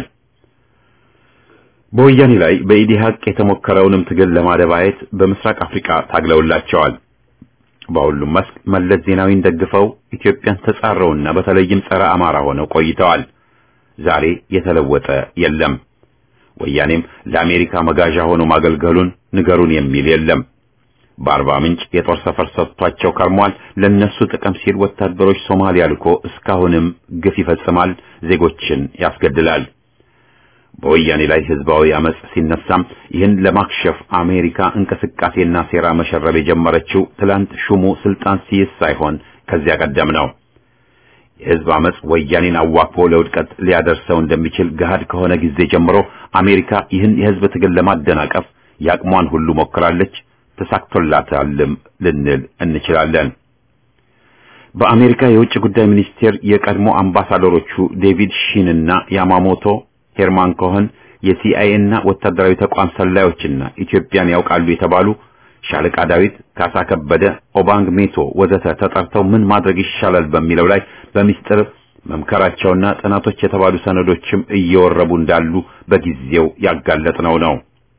በወያኔ ላይ በኢዲሃቅ የተሞከረውንም ትግል ለማደባየት በምስራቅ አፍሪካ ታግለውላቸዋል። በሁሉም መስክ መለስ ዜናዊን ደግፈው ኢትዮጵያን ተጻረውና በተለይም ጸረ አማራ ሆነው ቆይተዋል። ዛሬ የተለወጠ የለም። ወያኔም ለአሜሪካ መጋዣ ሆኖ ማገልገሉን ንገሩን የሚል የለም። በአርባ ምንጭ የጦር ሰፈር ሰጥቷቸው ከርሟል። ለነሱ ጥቅም ሲል ወታደሮች ሶማሊያ ልኮ እስካሁንም ግፍ ይፈጽማል፣ ዜጎችን ያስገድላል። በወያኔ ላይ ህዝባዊ አመጽ ሲነሳም ይህን ለማክሸፍ አሜሪካ እንቅስቃሴና ሴራ መሸረብ የጀመረችው ትላንት ሹሙ ስልጣን ሲይዝ ሳይሆን ከዚያ ቀደም ነው። የህዝብ አመጽ ወያኔን አዋክቦ ለውድቀት ሊያደርሰው እንደሚችል ገሃድ ከሆነ ጊዜ ጀምሮ አሜሪካ ይህን የህዝብ ትግል ለማደናቀፍ ያቅሟን ሁሉ ሞክራለች፣ ተሳክቶላታልም ልንል እንችላለን። በአሜሪካ የውጭ ጉዳይ ሚኒስቴር የቀድሞ አምባሳደሮቹ ዴቪድ ሺን እና ያማሞቶ ሄርማን ኮሆን የሲአይኤ እና ወታደራዊ ተቋም ሰላዮችና ኢትዮጵያን ያውቃሉ የተባሉ ሻለቃ ዳዊት፣ ካሳ ከበደ፣ ኦባንግ ሜቶ ወዘተ ተጠርተው ምን ማድረግ ይሻላል በሚለው ላይ በሚስጥር መምከራቸውና ጥናቶች የተባሉ ሰነዶችም እየወረቡ እንዳሉ በጊዜው ያጋለጥነው ነው።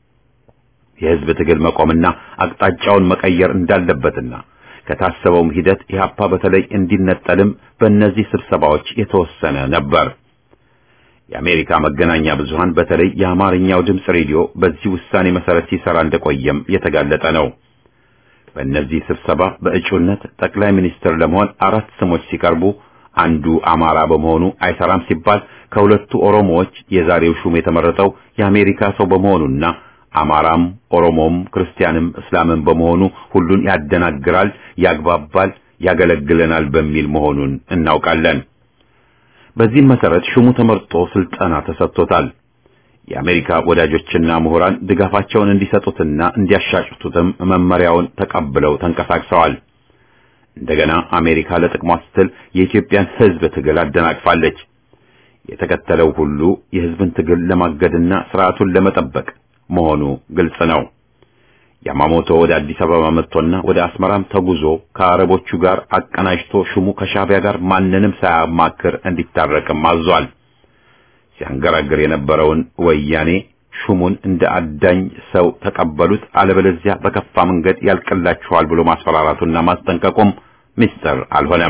የህዝብ ትግል መቆምና አቅጣጫውን መቀየር እንዳለበትና ከታሰበውም ሂደት ኢህአፓ በተለይ እንዲነጠልም በእነዚህ ስብሰባዎች የተወሰነ ነበር። የአሜሪካ መገናኛ ብዙሃን በተለይ የአማርኛው ድምፅ ሬዲዮ በዚህ ውሳኔ መሰረት ሲሰራ እንደቆየም የተጋለጠ ነው። በእነዚህ ስብሰባ በእጩነት ጠቅላይ ሚኒስትር ለመሆን አራት ስሞች ሲቀርቡ አንዱ አማራ በመሆኑ አይሰራም ሲባል ከሁለቱ ኦሮሞዎች የዛሬው ሹም የተመረጠው የአሜሪካ ሰው በመሆኑና አማራም ኦሮሞም ክርስቲያንም እስላምን በመሆኑ ሁሉን ያደናግራል፣ ያግባባል፣ ያገለግለናል በሚል መሆኑን እናውቃለን። በዚህም መሰረት ሹሙ ተመርጦ ስልጠና ተሰጥቶታል። የአሜሪካ ወዳጆችና ምሁራን ድጋፋቸውን እንዲሰጡትና እንዲያሻሽቱትም መመሪያውን ተቀብለው ተንቀሳቅሰዋል። እንደገና አሜሪካ ለጥቅሟ ስትል የኢትዮጵያን ሕዝብ ትግል አደናቅፋለች። የተከተለው ሁሉ የሕዝብን ትግል ለማገድና ስርዓቱን ለመጠበቅ መሆኑ ግልጽ ነው። ያማሞቶ ወደ አዲስ አበባ መጥቶና ወደ አስመራም ተጉዞ ከአረቦቹ ጋር አቀናጅቶ ሹሙ ከሻዕቢያ ጋር ማንንም ሳያማክር እንዲታረቅም አዟል። ሲያንገራግር የነበረውን ወያኔ ሹሙን እንደ አዳኝ ሰው ተቀበሉት፣ አለበለዚያ በከፋ መንገድ ያልቅላችኋል ብሎ ማስፈራራቱና ማስጠንቀቁም ምስጢር አልሆነም።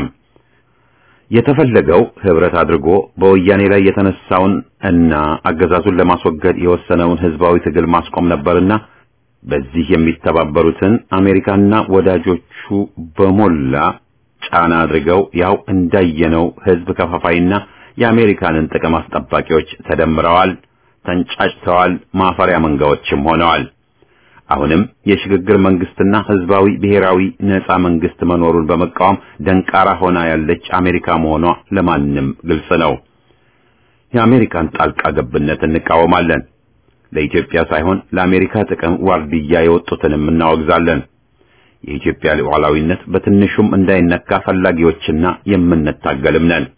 የተፈለገው ህብረት አድርጎ በወያኔ ላይ የተነሳውን እና አገዛዙን ለማስወገድ የወሰነውን ህዝባዊ ትግል ማስቆም ነበርና በዚህ የሚተባበሩትን አሜሪካና ወዳጆቹ በሞላ ጫና አድርገው ያው እንዳየነው ህዝብ ከፋፋይና የአሜሪካንን ጥቅም አስጠባቂዎች ተደምረዋል፣ ተንጫጭተዋል፣ ማፈሪያ መንጋዎችም ሆነዋል። አሁንም የሽግግር መንግስትና ህዝባዊ ብሔራዊ ነጻ መንግስት መኖሩን በመቃወም ደንቃራ ሆና ያለች አሜሪካ መሆኗ ለማንም ግልጽ ነው። የአሜሪካን ጣልቃ ገብነት እንቃወማለን። ለኢትዮጵያ ሳይሆን ለአሜሪካ ጥቅም ዋርድያ የወጡትንም እናወግዛለን። የኢትዮጵያ ሉዓላዊነት በትንሹም እንዳይነካ ፈላጊዎችና የምንታገልም ነን።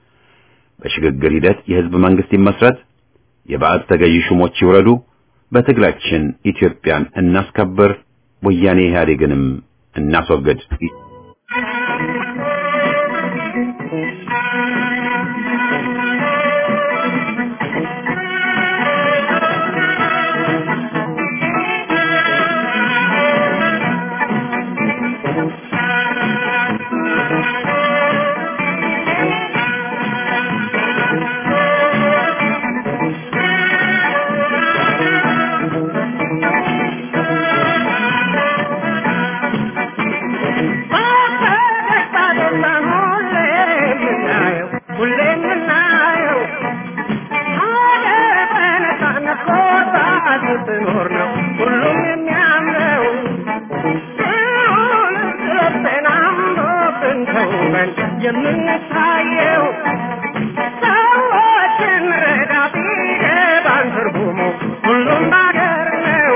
በሽግግር ሂደት የህዝብ መንግስት ይመስረት፣ የባዕድ ተገዢ ሹሞች ይውረዱ፣ በትግላችን ኢትዮጵያን እናስከብር፣ ወያኔ ኢህአዴግንም እናስወግድ። የምንታየው ሰዎችን ረዳ ቢገባን ትርጉሙ ሁሉም ባገር ነው።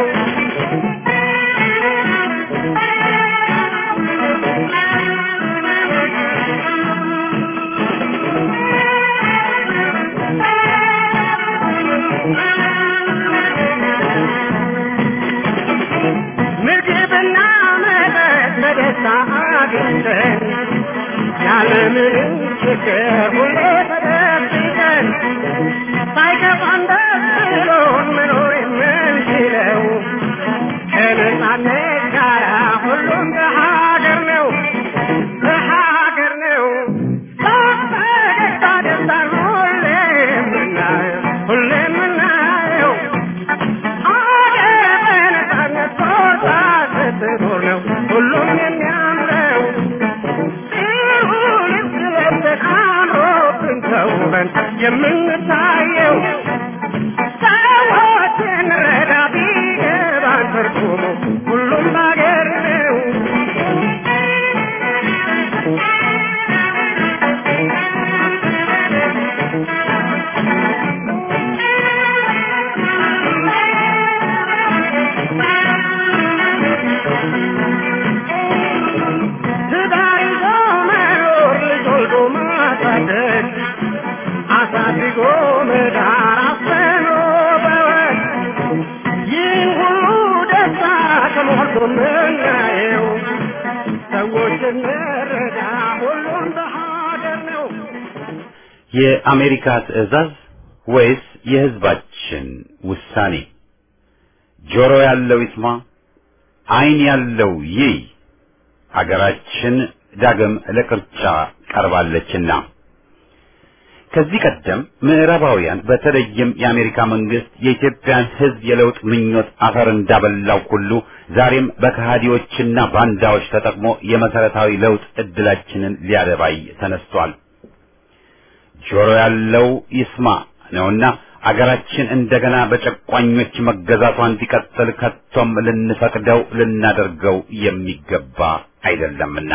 ምግብና መጠጥ በደስታ አግኝተን ያለምንም ችግር ሁሌ ተደብቀን ሳይከፋን ደስ ብሎን መኖር የምንችለው ከነጻነት ጋር ሁሉም በሀገር ነው በሀገር ነው በፈገግታ ደስታን ሁሌ የምናየው ሁሌ የምናየው ሀገር በነጻነት ቦታ ስትኖር ነው የምታየው ሰዎችን ረዳ ቢገባን ትርጉሙ ሁሉም ባገር ነው። ትዳር ይዞ መኖር ልጅ ወልዶ ማሳደግ አሳድጎ መዳር አስተምሮ በወግ ይህን ሁሉ ደስታ ከሞልቶ ምናየው ሰዎች እንረዳ ሁሉም በሀገር ነው። የአሜሪካ ትዕዛዝ ወይስ የሕዝባችን ውሳኔ? ጆሮ ያለው ይስማ፣ ዓይን ያለው ይይ። ሀገራችን ዳግም ለቅርጫ ቀርባለችና ከዚህ ቀደም ምዕራባውያን በተለይም የአሜሪካ መንግስት የኢትዮጵያን ሕዝብ የለውጥ ምኞት አፈር እንዳበላው ሁሉ ዛሬም በከሃዲዎችና ባንዳዎች ተጠቅሞ የመሰረታዊ ለውጥ እድላችንን ሊያደባይ ተነስቷል። ጆሮ ያለው ይስማ ነውና አገራችን እንደገና በጨቋኞች መገዛቷ እንዲቀጥል ከቶም ልንፈቅደው ልናደርገው የሚገባ አይደለምና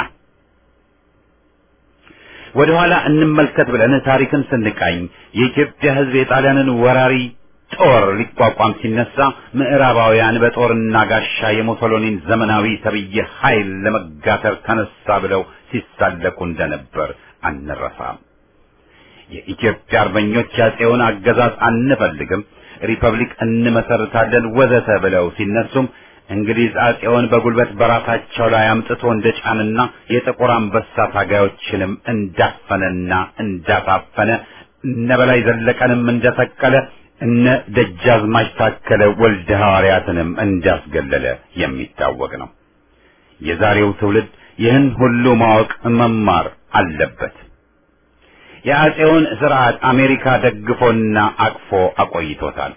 ወደ ኋላ እንመልከት ብለን ታሪክን ስንቃኝ የኢትዮጵያ ሕዝብ የጣሊያንን ወራሪ ጦር ሊቋቋም ሲነሳ ምዕራባውያን በጦርና ጋሻ የሙሶሎኒን ዘመናዊ ተብዬ ኃይል ለመጋተር ተነሳ ብለው ሲሳለቁ እንደነበር አንረሳም። የኢትዮጵያ አርበኞች ያጼውን አገዛዝ አንፈልግም፣ ሪፐብሊክ እንመሰርታለን ወዘተ ብለው ሲነሱም እንግሊዝ አጼውን በጉልበት በራሳቸው ላይ አምጥቶ እንደጫንና የጥቁር አንበሳ ታጋዮችንም እንዳፈነና እንዳሳፈነ እነ በላይ ዘለቀንም እንደሰቀለ እነ ደጃዝማች ታከለ ወልደ ሐዋርያትንም እንዳስገለለ የሚታወቅ ነው። የዛሬው ትውልድ ይህን ሁሉ ማወቅ መማር አለበት። የአጼውን ስርዓት አሜሪካ ደግፎና አቅፎ አቆይቶታል።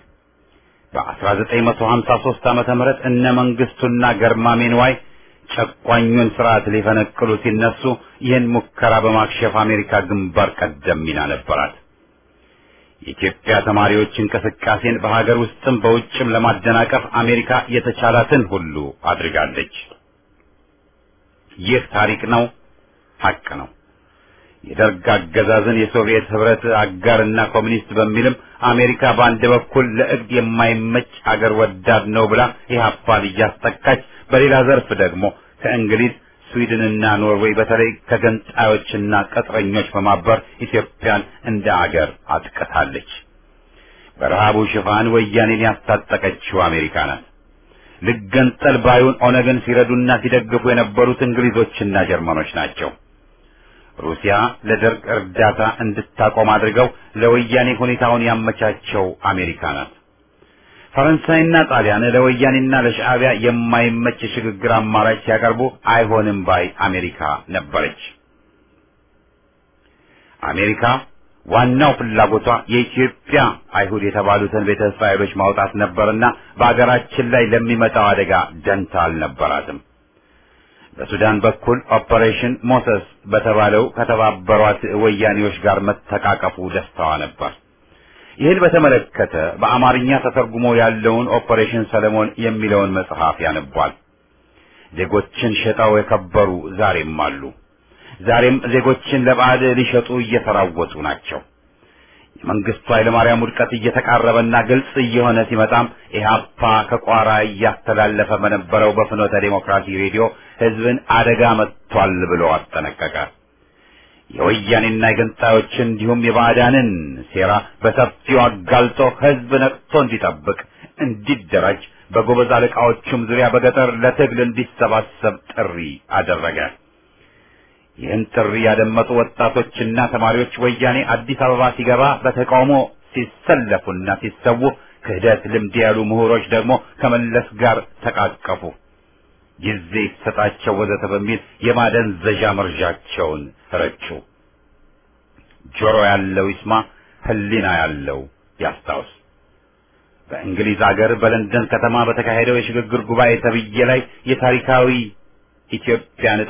በ1953 ዓመተ ምህረት እነ መንግስቱና ገርማሜ ንዋይ ጨቋኙን ስርዓት ሊፈነቅሉ ሲነሱ ይህን ሙከራ በማክሸፍ አሜሪካ ግንባር ቀደም ሚና ነበራት። የኢትዮጵያ ተማሪዎች እንቅስቃሴን በሀገር ውስጥም በውጭም ለማደናቀፍ አሜሪካ የተቻላትን ሁሉ አድርጋለች። ይህ ታሪክ ነው፣ ሀቅ ነው። የደርግ አገዛዝን የሶቪየት ህብረት አጋርና ኮሚኒስት በሚልም አሜሪካ በአንድ በኩል ለእግድ የማይመች አገር ወዳድ ነው ብላ ኢህአፓን እያስጠቃች፣ በሌላ ዘርፍ ደግሞ ከእንግሊዝ ስዊድንና ኖርዌይ በተለይ ከገንጣዮችና ቅጥረኞች በማበር ኢትዮጵያን እንደ አገር አጥቅታለች። በረሃቡ ሽፋን ወያኔን ያስታጠቀችው አሜሪካ ናት። ልገንጠል ባዩን ኦነግን ሲረዱና ሲደግፉ የነበሩት እንግሊዞችና ጀርመኖች ናቸው። ሩሲያ ለደርግ እርዳታ እንድታቆም አድርገው ለወያኔ ሁኔታውን ያመቻቸው አሜሪካ ናት። ፈረንሳይና ጣሊያን ለወያኔና ለሻዕቢያ የማይመች የሽግግር አማራጭ ሲያቀርቡ አይሆንም ባይ አሜሪካ ነበረች። አሜሪካ ዋናው ፍላጎቷ የኢትዮጵያ አይሁድ የተባሉትን ቤተ እስራኤሎች ማውጣት ነበርና በአገራችን ላይ ለሚመጣው አደጋ ደንታ አልነበራትም። በሱዳን በኩል ኦፐሬሽን ሞሰስ በተባለው ከተባበሯት ወያኔዎች ጋር መተቃቀፉ ደስታዋ ነበር። ይህን በተመለከተ በአማርኛ ተተርጉሞ ያለውን ኦፐሬሽን ሰለሞን የሚለውን መጽሐፍ ያነቧል። ዜጎችን ሸጠው የከበሩ ዛሬም አሉ። ዛሬም ዜጎችን ለባዕድ ሊሸጡ እየተራወጡ ናቸው። የመንግስቱ ኃይለማርያም ውድቀት እየተቃረበና ግልጽ እየሆነ ሲመጣም ኢህአፓ ከቋራ እያስተላለፈ በነበረው በፍኖተ ዴሞክራሲ ሬዲዮ ህዝብን አደጋ መጥቷል ብሎ አስጠነቀቀ። የወያኔና የገንጣዮችን እንዲሁም የባዕዳንን ሴራ በሰፊው አጋልጦ ህዝብ ነቅቶ እንዲጠብቅ፣ እንዲደራጅ በጎበዝ አለቃዎቹም ዙሪያ በገጠር ለትግል እንዲሰባሰብ ጥሪ አደረገ። ይህን ጥሪ ያደመጡ ወጣቶችና ተማሪዎች ወያኔ አዲስ አበባ ሲገባ በተቃውሞ ሲሰለፉና ሲሰዉ፣ ክህደት ልምድ ያሉ ምሁሮች ደግሞ ከመለስ ጋር ተቃቀፉ። ጊዜ ይሰጣቸው ወዘተ በሚል የማደንዘዣ መርዣቸውን ረጩ። ጆሮ ያለው ይስማ፣ ህሊና ያለው ያስታውስ። በእንግሊዝ አገር በለንደን ከተማ በተካሄደው የሽግግር ጉባኤ ተብዬ ላይ የታሪካዊ ኢትዮጵያን ዕጣ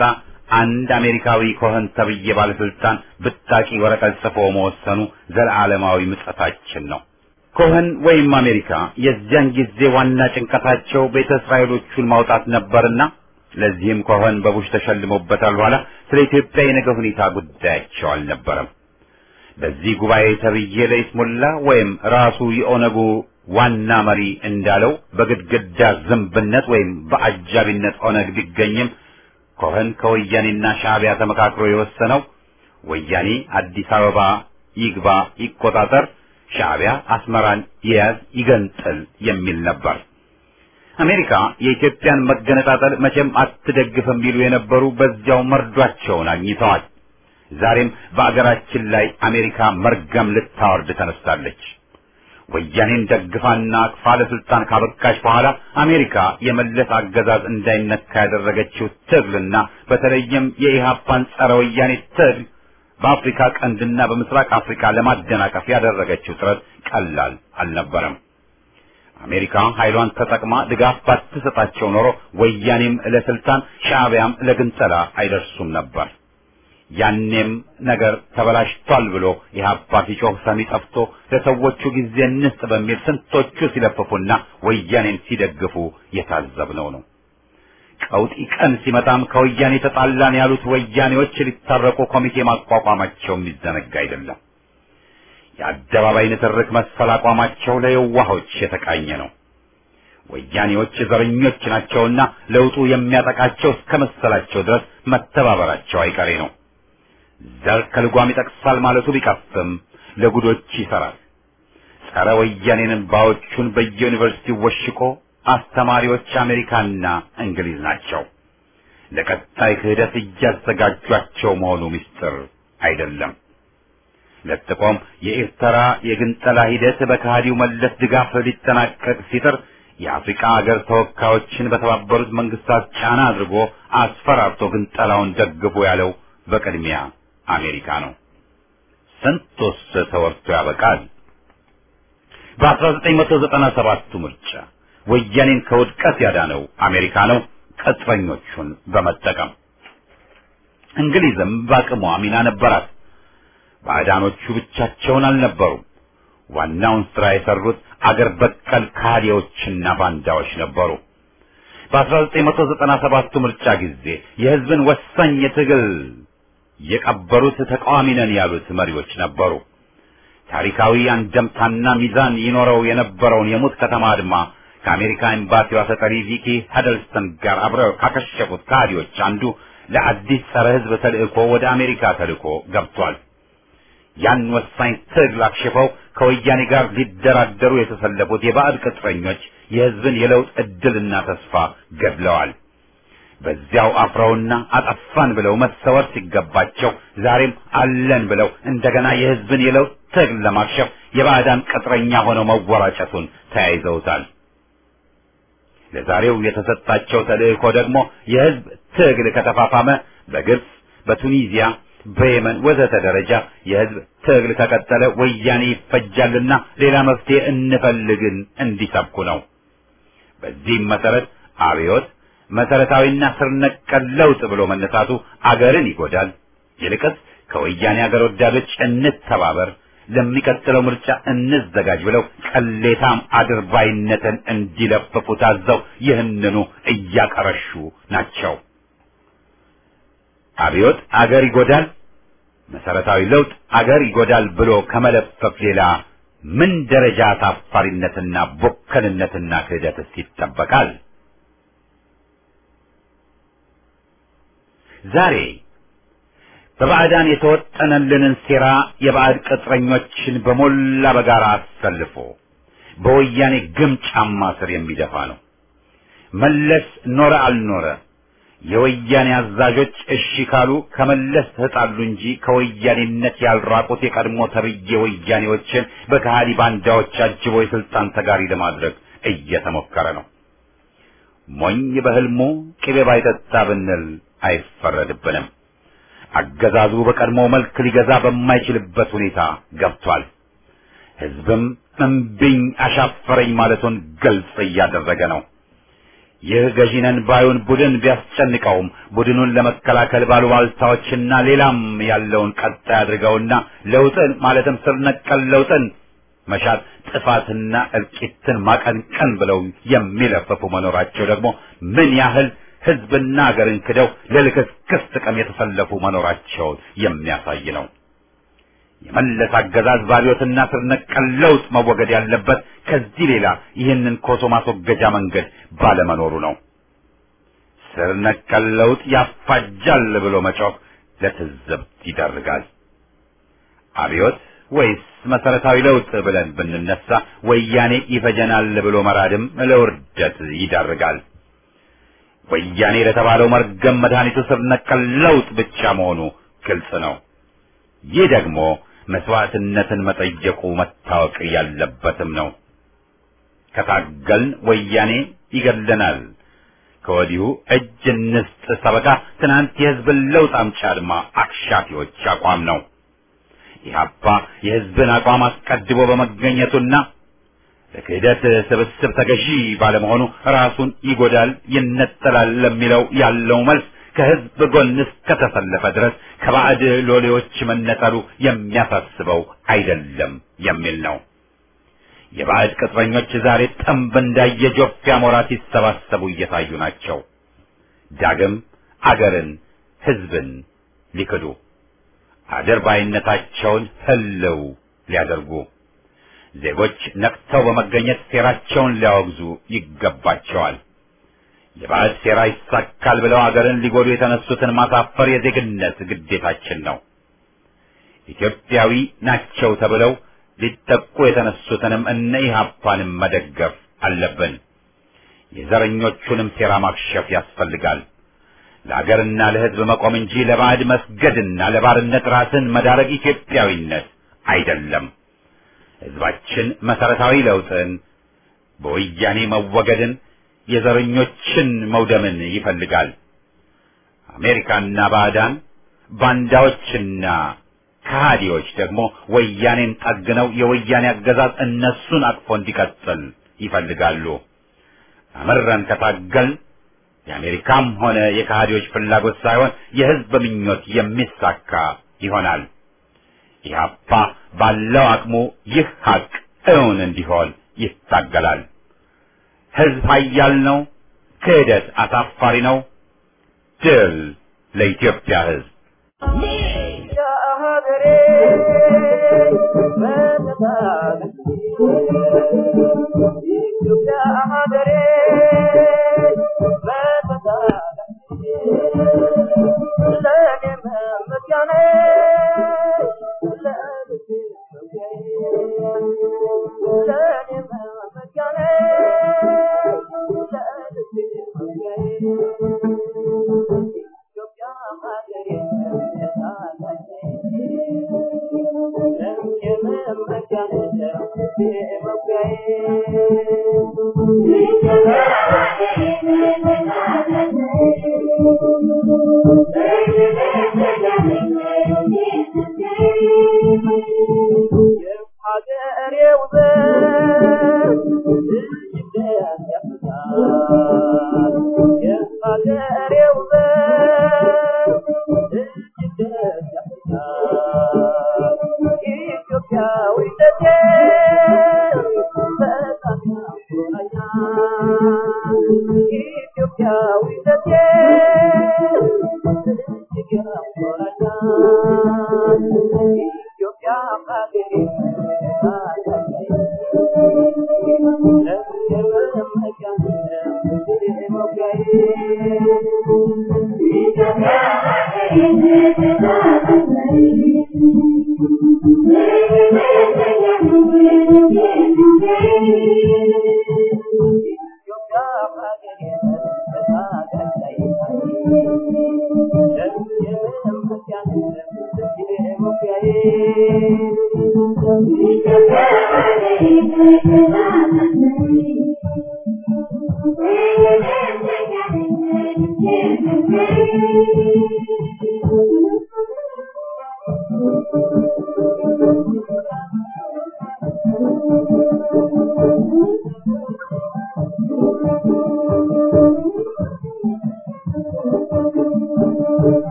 አንድ አሜሪካዊ ኮኸን ተብዬ ባለስልጣን ብጣቂ ወረቀት ጽፎ መወሰኑ ዘላለማዊ ምጸታችን ነው። ኮኸን ወይም አሜሪካ የዚያን ጊዜ ዋና ጭንቀታቸው ቤተ እስራኤሎቹን ማውጣት ነበርና ለዚህም ኮኸን በቡሽ ተሸልሞበታል። በኋላ ስለ ኢትዮጵያ የነገ ሁኔታ ጉዳያቸው አልነበረም። በዚህ ጉባኤ ተብዬ ለይስሙላ ወይም ራሱ የኦነጉ ዋና መሪ እንዳለው በግድግዳ ዝንብነት ወይም በአጃቢነት ኦነግ ቢገኝም ኮኸን ከወያኔና ሻዕቢያ ተመካክሮ የወሰነው ወያኔ አዲስ አበባ ይግባ ይቆጣጠር፣ ሻዕቢያ አስመራን ይያዝ ይገንጥል የሚል ነበር። አሜሪካ የኢትዮጵያን መገነጣጠል መቼም አትደግፍም ቢሉ የነበሩ በዚያው መርዷቸውን አግኝተዋል። ዛሬም በአገራችን ላይ አሜሪካ መርገም ልታወርድ ተነስታለች። ወያኔን ደግፋና አቅፋ ለስልጣን ካበቃች በኋላ አሜሪካ የመለስ አገዛዝ እንዳይነካ ያደረገችው ትግልና በተለይም የኢህአፓን ጸረ ወያኔ ትግል በአፍሪካ ቀንድና በምስራቅ አፍሪካ ለማደናቀፍ ያደረገችው ጥረት ቀላል አልነበረም። አሜሪካ ኃይሏን ተጠቅማ ድጋፍ ባትሰጣቸው ኖሮ ወያኔም ለስልጣን ሻዕቢያም ለግንጠላ አይደርሱም ነበር። ያኔም ነገር ተበላሽቷል ብሎ ኢህአፓ ሲጮህ ሰሚ ጠፍቶ ለሰዎቹ ጊዜ እንስጥ በሚል ስንቶቹ ሲለፍፉና ወያኔን ሲደግፉ የታዘብነው ነው። ቀውጢ ቀን ሲመጣም ከወያኔ ተጣላን ያሉት ወያኔዎች ሊታረቁ ኮሚቴ ማቋቋማቸው የሚዘነጋ አይደለም። የአደባባይ ንትርክ መሰል አቋማቸው ለየዋሆች የተቃኘ ነው። ወያኔዎች ዘረኞች ናቸውና ለውጡ የሚያጠቃቸው እስከ መሰላቸው ድረስ መተባበራቸው አይቀሬ ነው። ዘር ከልጓም ይጠቅሳል ማለቱ ቢቀፍም ለጉዶች ይሰራል። ጸረ ወያኔንን ባዎቹን በየዩኒቨርሲቲው ወሽቆ አስተማሪዎች አሜሪካና እንግሊዝ ናቸው። ለቀጣይ ክህደት እያዘጋጇቸው መሆኑ ምስጢር አይደለም። ለጥቆም የኤርትራ የግንጠላ ሂደት በከሃዲው መለስ ድጋፍ ሊጠናቀቅ ሲጥር የአፍሪካ ሀገር ተወካዮችን በተባበሩት መንግስታት ጫና አድርጎ አስፈራርቶ ግንጠላውን ደግፎ ያለው በቅድሚያ አሜሪካ ነው። ስንቱስ ተወርቶ ያበቃል። በ1997ቱ ምርጫ ወያኔን ከውድቀት ያዳነው አሜሪካ ነው፣ ቅጥረኞቹን በመጠቀም እንግሊዝም በአቅሟ ሚና ነበራት። ባዕዳኖቹ ብቻቸውን አልነበሩም። ዋናውን ስራ የሰሩት አገር በቀል ካዲዎችና ባንዳዎች ነበሩ። በ1997ቱ ምርጫ ጊዜ የህዝብን ወሳኝ የትግል የቀበሩት ተቃዋሚ ነን ያሉት መሪዎች ነበሩ። ታሪካዊ አንደምታና ሚዛን ይኖረው የነበረውን የሙት ከተማ አድማ ከአሜሪካ ኤምባሲዋ ተጠሪ ቪኪ ሀደልስተን ጋር አብረው ካከሸፉት ካዲዎች አንዱ ለአዲስ ጸረ ህዝብ ተልእኮ ወደ አሜሪካ ተልእኮ ገብቷል። ያን ወሳኝ ትግል አክሽፈው ከወያኔ ጋር ሊደራደሩ የተሰለፉት የባዕድ ቅጥረኞች የህዝብን የለውጥ እድልና ተስፋ ገድለዋል። በዚያው አፍረውና አጠፋን ብለው መሰወር ሲገባቸው ዛሬም አለን ብለው እንደገና የህዝብን የለውጥ ትግል ለማክሸፍ የባዕዳን ቅጥረኛ ሆነው መወራጨቱን ተያይዘውታል። ለዛሬው የተሰጣቸው ተልእኮ ደግሞ የህዝብ ትግል ከተፋፋመ በግብፅ፣ በቱኒዚያ በየመን ወዘተ ደረጃ የህዝብ ትግል ከቀጠለ ወያኔ ይፈጃልና ሌላ መፍትሄ እንፈልግን እንዲሰብኩ ነው። በዚህም መሰረት አብዮት መሰረታዊና ስር ነቀል ለውጥ ብሎ መነሳቱ አገርን ይጎዳል። ይልቅስ ከወያኔ አገር ወዳዶች እንተባበር፣ ለሚቀጥለው ምርጫ እንዘጋጅ ብለው ቅሌታም አድርባይነትን እንዲለፍፉ ታዘው ይህንኑ እያቀረሹ ናቸው። አብዮት አገር ይጎዳል፣ መሰረታዊ ለውጥ አገር ይጎዳል ብሎ ከመለፈፍ ሌላ ምን ደረጃ ታፋሪነትና ቦከልነትና ክህደትስ ይጠበቃል? ዛሬ በባዕዳን የተወጠነልንን ሴራ የባዕድ ቅጥረኞችን በሞላ በጋራ አሰልፎ በወያኔ ግም ጫማ ስር የሚደፋ ነው። መለስ ኖረ አልኖረ የወያኔ አዛዦች እሺ ካሉ ከመለስ ተጣሉ እንጂ ከወያኔነት ያልራቁት የቀድሞ ተብዬ ወያኔዎችን በከሃዲ ባንዳዎች አጅቦ የስልጣን ተጋሪ ለማድረግ እየተሞከረ ነው። ሞኝ በህልሙ ቅቤ ባይጠጣ ብንል አይፈረድብንም። አገዛዙ በቀድሞ መልክ ሊገዛ በማይችልበት ሁኔታ ገብቷል። ህዝብም እምቢኝ አሻፈረኝ ማለቱን ግልጽ እያደረገ ነው። ይህ ገዢነን ባዩን ቡድን ቢያስጨንቀውም ቡድኑን ለመከላከል ባሉባልታዎችና ሌላም ያለውን ቀጣይ አድርገውና ለውጥን ማለትም ስር ነቀል ለውጥን መሻት ጥፋትና እልቂትን ማቀንቀን ብለው የሚለፈፉ መኖራቸው ደግሞ ምን ያህል ህዝብና ሀገርን ክደው ለልክስክስ ጥቅም የተሰለፉ መኖራቸውን የሚያሳይ ነው። የመለስ አገዛዝ ባሪዮትና ስር ነቀል ለውጥ መወገድ ያለበት ከዚህ ሌላ ይህንን ኮሶ ማስወገጃ መንገድ ባለመኖሩ ነው። ስር ነቀል ለውጥ ያፋጃል ብሎ መጮህ ለትዝብት ይዳርጋል። አብዮት ወይስ መሰረታዊ ለውጥ ብለን ብንነሳ ወያኔ ይፈጀናል ብሎ መራድም ለውርደት ይዳርጋል። ወያኔ ለተባለው መርገም መድኃኒቱ ስር ነቀል ለውጥ ብቻ መሆኑ ግልጽ ነው። ይህ ደግሞ መስዋዕትነትን መጠየቁ መታወቅ ያለበትም ነው። ከታገልን ወያኔ ይገድለናል። ከወዲሁ እጅ እንስጥ ሰበካ ትናንት የህዝብን ለውጥ አምጪ አድማ አክሻፊዎች አቋም ነው። ኢህአፓ የህዝብን አቋም አስቀድሞ በመገኘቱና ለክህደት ስብስብ ተገዢ ባለመሆኑ ራሱን ይጎዳል፣ ይነጠላል ለሚለው ያለው መልስ ከህዝብ ጎን እስከተሰለፈ ድረስ ከባዕድ ሎሌዎች መነጠሉ የሚያሳስበው አይደለም የሚል ነው። የባዕድ ቅጥረኞች ዛሬ ጠንብ እንዳየ ጆፍ አሞራ ሲሰባሰቡ እየታዩ ናቸው። ዳግም አገርን፣ ህዝብን ሊክዱ አድርባይነታቸውን ህልው ሊያደርጉ ዜጎች ነቅተው በመገኘት ሴራቸውን ሊያወግዙ ይገባቸዋል። የባዕድ ሴራ ይሳካል ብለው አገርን ሊጎዱ የተነሱትን ማሳፈር የዜግነት ግዴታችን ነው። ኢትዮጵያዊ ናቸው ተብለው ሊጠቁ የተነሱትንም እነ ኢህአፓንም መደገፍ አለብን። የዘረኞቹንም ሴራ ማክሸፍ ያስፈልጋል። ለአገርና ለህዝብ መቆም እንጂ ለባዕድ መስገድና ለባርነት ራስን መዳረግ ኢትዮጵያዊነት አይደለም። ህዝባችን መሰረታዊ ለውጥን፣ በወያኔ መወገድን፣ የዘረኞችን መውደምን ይፈልጋል። አሜሪካና ባዕዳን ባንዳዎችና ከሃዲዎች ደግሞ ወያኔን ጠግነው የወያኔ አገዛዝ እነሱን አቅፎ እንዲቀጥል ይፈልጋሉ። አመረን ከታገልን የአሜሪካም ሆነ የከሃዲዎች ፍላጎት ሳይሆን የህዝብ ምኞት የሚሳካ ይሆናል። ኢህአፓ ባለው አቅሙ ይህ ሀቅ እውን እንዲሆን ይታገላል። ህዝብ ኃያል ነው። ክህደት አሳፋሪ ነው። ድል ለኢትዮጵያ ህዝብ።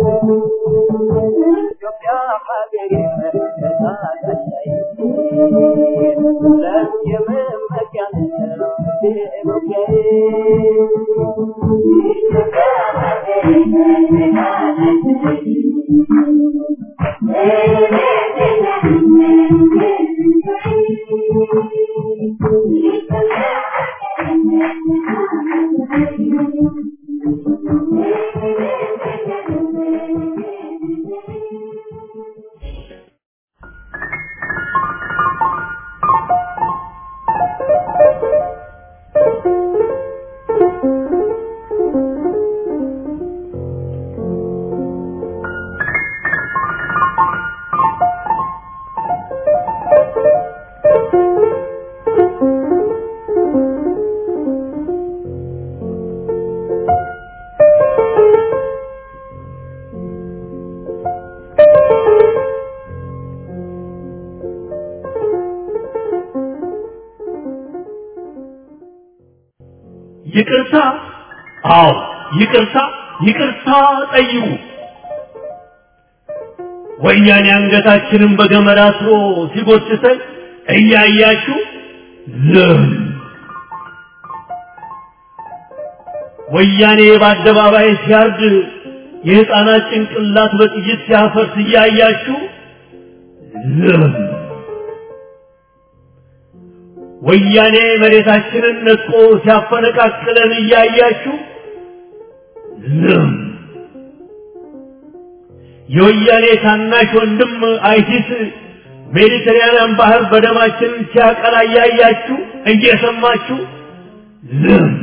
ኢትዮጵያ ሀገሬ ተሳዳለይ ለየመመኪያ ይቅርታ አዎ ይቅርታ ይቅርታ ጠይቁ ወያኔ አንገታችንን በገመድ አስሮ ሲጎትተን እያያችሁ ዝም ወያኔ በአደባባይ ሲያርድ የሕፃናት ጭንቅላት በጥይት ሲያፈርስ እያያችሁ ዝም ወያኔ መሬታችንን ነጥቆ ሲያፈነቃቅለን እያያችሁ ዝም የወያኔ ታናሽ ወንድም አይሲስ ሜዲትራንያን ባህር በደማችን ሲያቀላ እያያችሁ እየሰማችሁ ዝም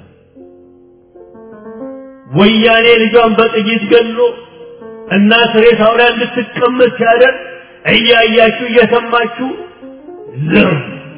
ወያኔ ልጇን በጥይት ገሎ እናት ሬሳው ላይ እንድትቀመጥ ሲያደርግ እያያችሁ እየሰማችሁ ዝም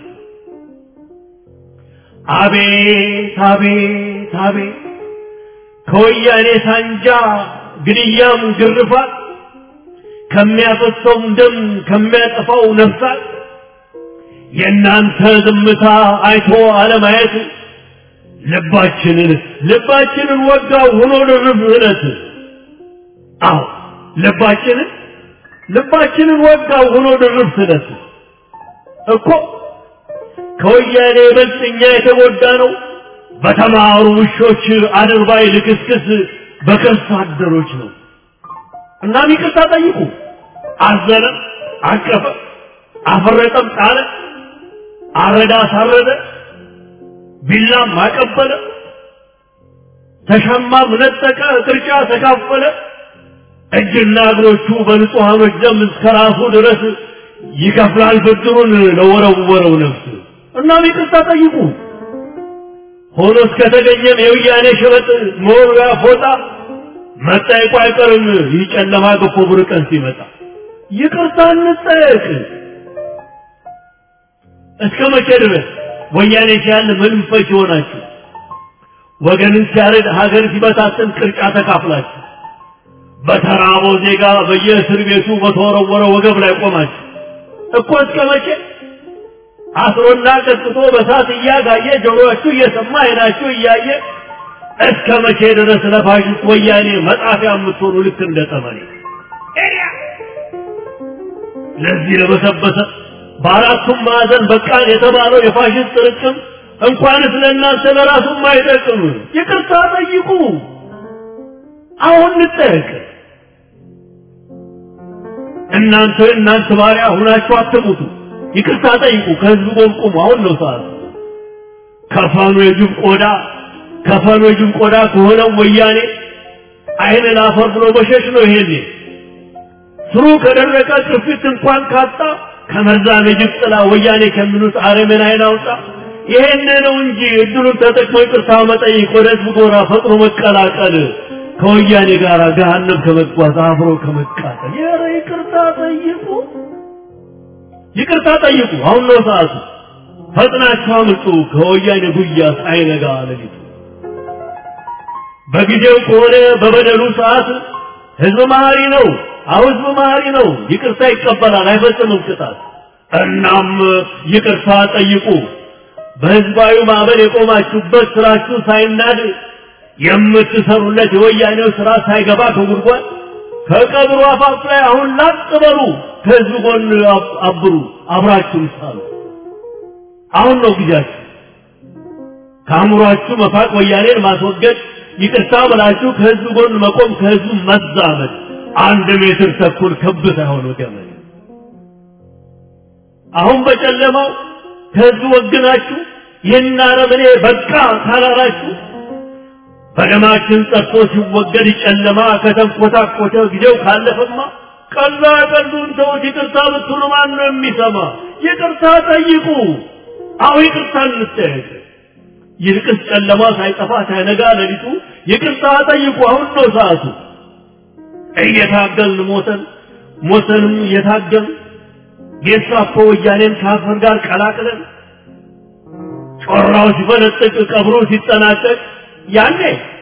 አቤት አቤት አቤት ከወያኔ ሳንጃ ግድያም ግርፋት ከሚያፈሰውም ደም ከሚያጠፋው ነፍሳት የእናንተ ዝምታ አይቶ አለማየት ልባችንን ልባችንን ወጋው ሆኖ ድርብ እለት አዎ ልባችንን ልባችንን ወጋው ሆኖ ድርብ ስለት እኮ ከወያኔ ይበልጥ እኛ የተጎዳ ነው በተማሩ ውሾች አድርባይ ልክስክስ በከርሳ አደሮች ነው እናም ይቅርታ ጠይቁ አዘነ አቀፈ አፈረጠም ጣለ አረዳ አሳረደ ቢላም አቀበለ ተሻማም ነጠቀ ቅርጫ ተካፈለ እጅና እግሮቹ በንጹሐኖች ደም እስከ ራሱ ድረስ ይከፍላል ብድሩን ለወረወረው ነፍስ እናም ይቅርታ ጠይቁ ሆኖ እስከተገኘም የውያኔ ሸበጥ መወርወያ ፎጣ መጠየቁ አይቀርም ይህ ጨለማ ገፎ ብር ቀን ሲመጣ ይቅርታ እንጠየቅ እስከ መቼ ድረስ ወያኔ ሲያል ምንም ፈች ይሆናችሁ ወገንን ሲያረድ ሀገር ሲበታትን ቅርጫ ተካፍላችሁ በተራበው ዜጋ በየእስር ቤቱ በተወረወረ ወገብ ላይ ቆማችሁ እኮ እስከ መቼ አስሮና ቀጥቶ በሳት እያጋየ ጆሮአችሁ እየሰማ አይናችሁ እያየ እስከ መቼ ድረስ ለፋሽስት ወያኔ መጣፊያ የምትሆኑ ልክ እንደ ጠመኔ ለዚህ ለበሰበሰ በአራቱም ማዕዘን በቃን የተባለው የፋሽስት ጥርቅም እንኳንስ ለእናንተ ለራሱም አይጠቅም። ይቅርታ ጠይቁ። አሁን እንጠየቅ። እናንተ እናንተ ባሪያ ሁናችሁ አትሙቱ። ይቅርታ ጠይቁ። ከህዝብ ጎን ቁሙ። አሁን ነው ሰዓቱ። ከፈኑ የጅብ ቆዳ ከፈኑ የጅብ ቆዳ ከሆነው ወያኔ አይን ላፈር ብሎ መሸሽ ነው። ይሄኔ ስሩ ከደረቀ ቅርፊት እንኳን ካጣ ከመርዛም የጅብ ጥላ ወያኔ ከሚሉት አረመኔ አይን አውጣ። ይሄን ነው እንጂ እድሉን ተጠቅሞ ይቅርታ መጠየቅ፣ ወደ ህዝብ ጎራ ፈጥኖ መቀላቀል፣ ከወያኔ ጋር ገሃነም ከመጓዝ አብሮ ከመቃጠል። ኧረ ይቅርታ ጠይቁ፣ ይቅርታ ጠይቁ። አሁን ነው ሰዓቱ። ፈጥናችሁ አምልጡ ከወያኔ ጉያ ሳይነጋ ሌሊቱ። በጊዜው ከሆነ በበደሉ ሰዓት ህዝብ መሀሪ ነው። አዎ ህዝብ መሀሪ ነው። ይቅርታ ይቀበላል፣ አይፈጽምም ቅጣት። እናም ይቅርታ ጠይቁ። በህዝባዊ ማዕበል የቆማችሁበት ስራችሁ ሳይናድ የምትሰሩለት የወያኔው ስራ ሳይገባ ከጉድጓድ ከቀብሩ አፋፍ ላይ አሁን ላጥ በሉ ከህዝብ ጎን አብሩ አብራችሁ ሳሉ አሁን ነው ጊዜያችሁ ከአእምሯችሁ መፋቅ ወያኔን ማስወገድ ይቅርታ ብላችሁ ከህዝብ ጎን መቆም ከህዝቡ መዛመድ አንድ ሜትር ተኩል ክብ ሳይሆን ገመድ አሁን በጨለማው ከህዝብ ወግናችሁ ይህን አረመኔ በቃ ካላላችሁ በደማችን ጠጥቶ ሲወገድ ጨለማ ከተንኮታኮተ ጊዜው ካለፈማ ቀላ ቀሉን ሰዎች ይቅርታ ብትሉ ማን ነው የሚሰማ? ይቅርታ ጠይቁ። አሁ ይቅርታ እንጠየቅ። ይልቅስ ጨለማ ሳይጠፋ ሳይነጋ ሌሊቱ ይቅርታ ጠይቁ። አሁን ነው ሰዓቱ። እየታገልን ሞተን ሞተንም እየታገልን ጌስታፖ ወያኔን ከአፈር ጋር ቀላቅለን ጮራው ሲፈነጥቅ ቀብሮ ሲጠናቀቅ ያኔ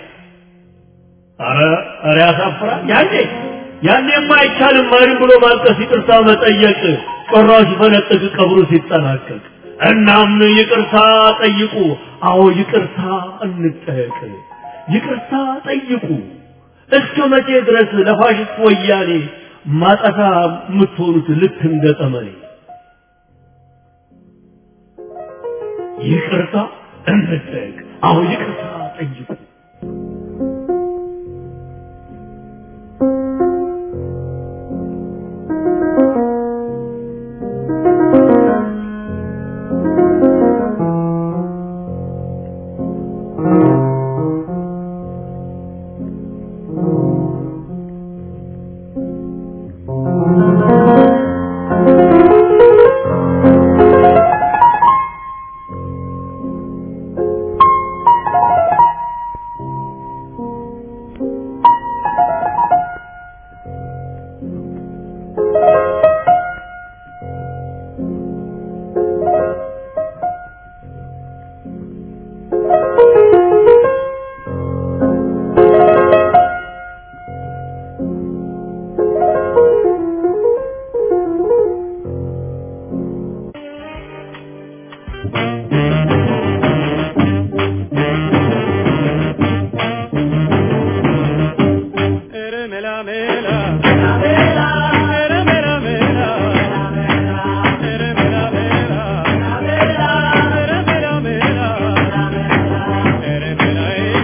አረ አረ ያሳፍራል። ያኔ ያኔማ አይቻልም ማሪም ብሎ ማልቀስ ይቅርታ መጠየቅ ጮራው ሲፈነጥቅ ቀብሩ ሲጠናቀቅ እናም ይቅርታ ጠይቁ። አዎ ይቅርታ እንጠየቅ። ይቅርታ ጠይቁ። እስከ መቼ ድረስ ለፋሽስት ወያኔ ማጠፋ የምትሆኑት ልክ እንደ ጠመኔ? ይቅርታ እንጠየቅ። አዎ ይቅርታ ጠይቁ።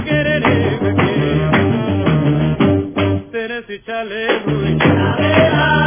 Chale,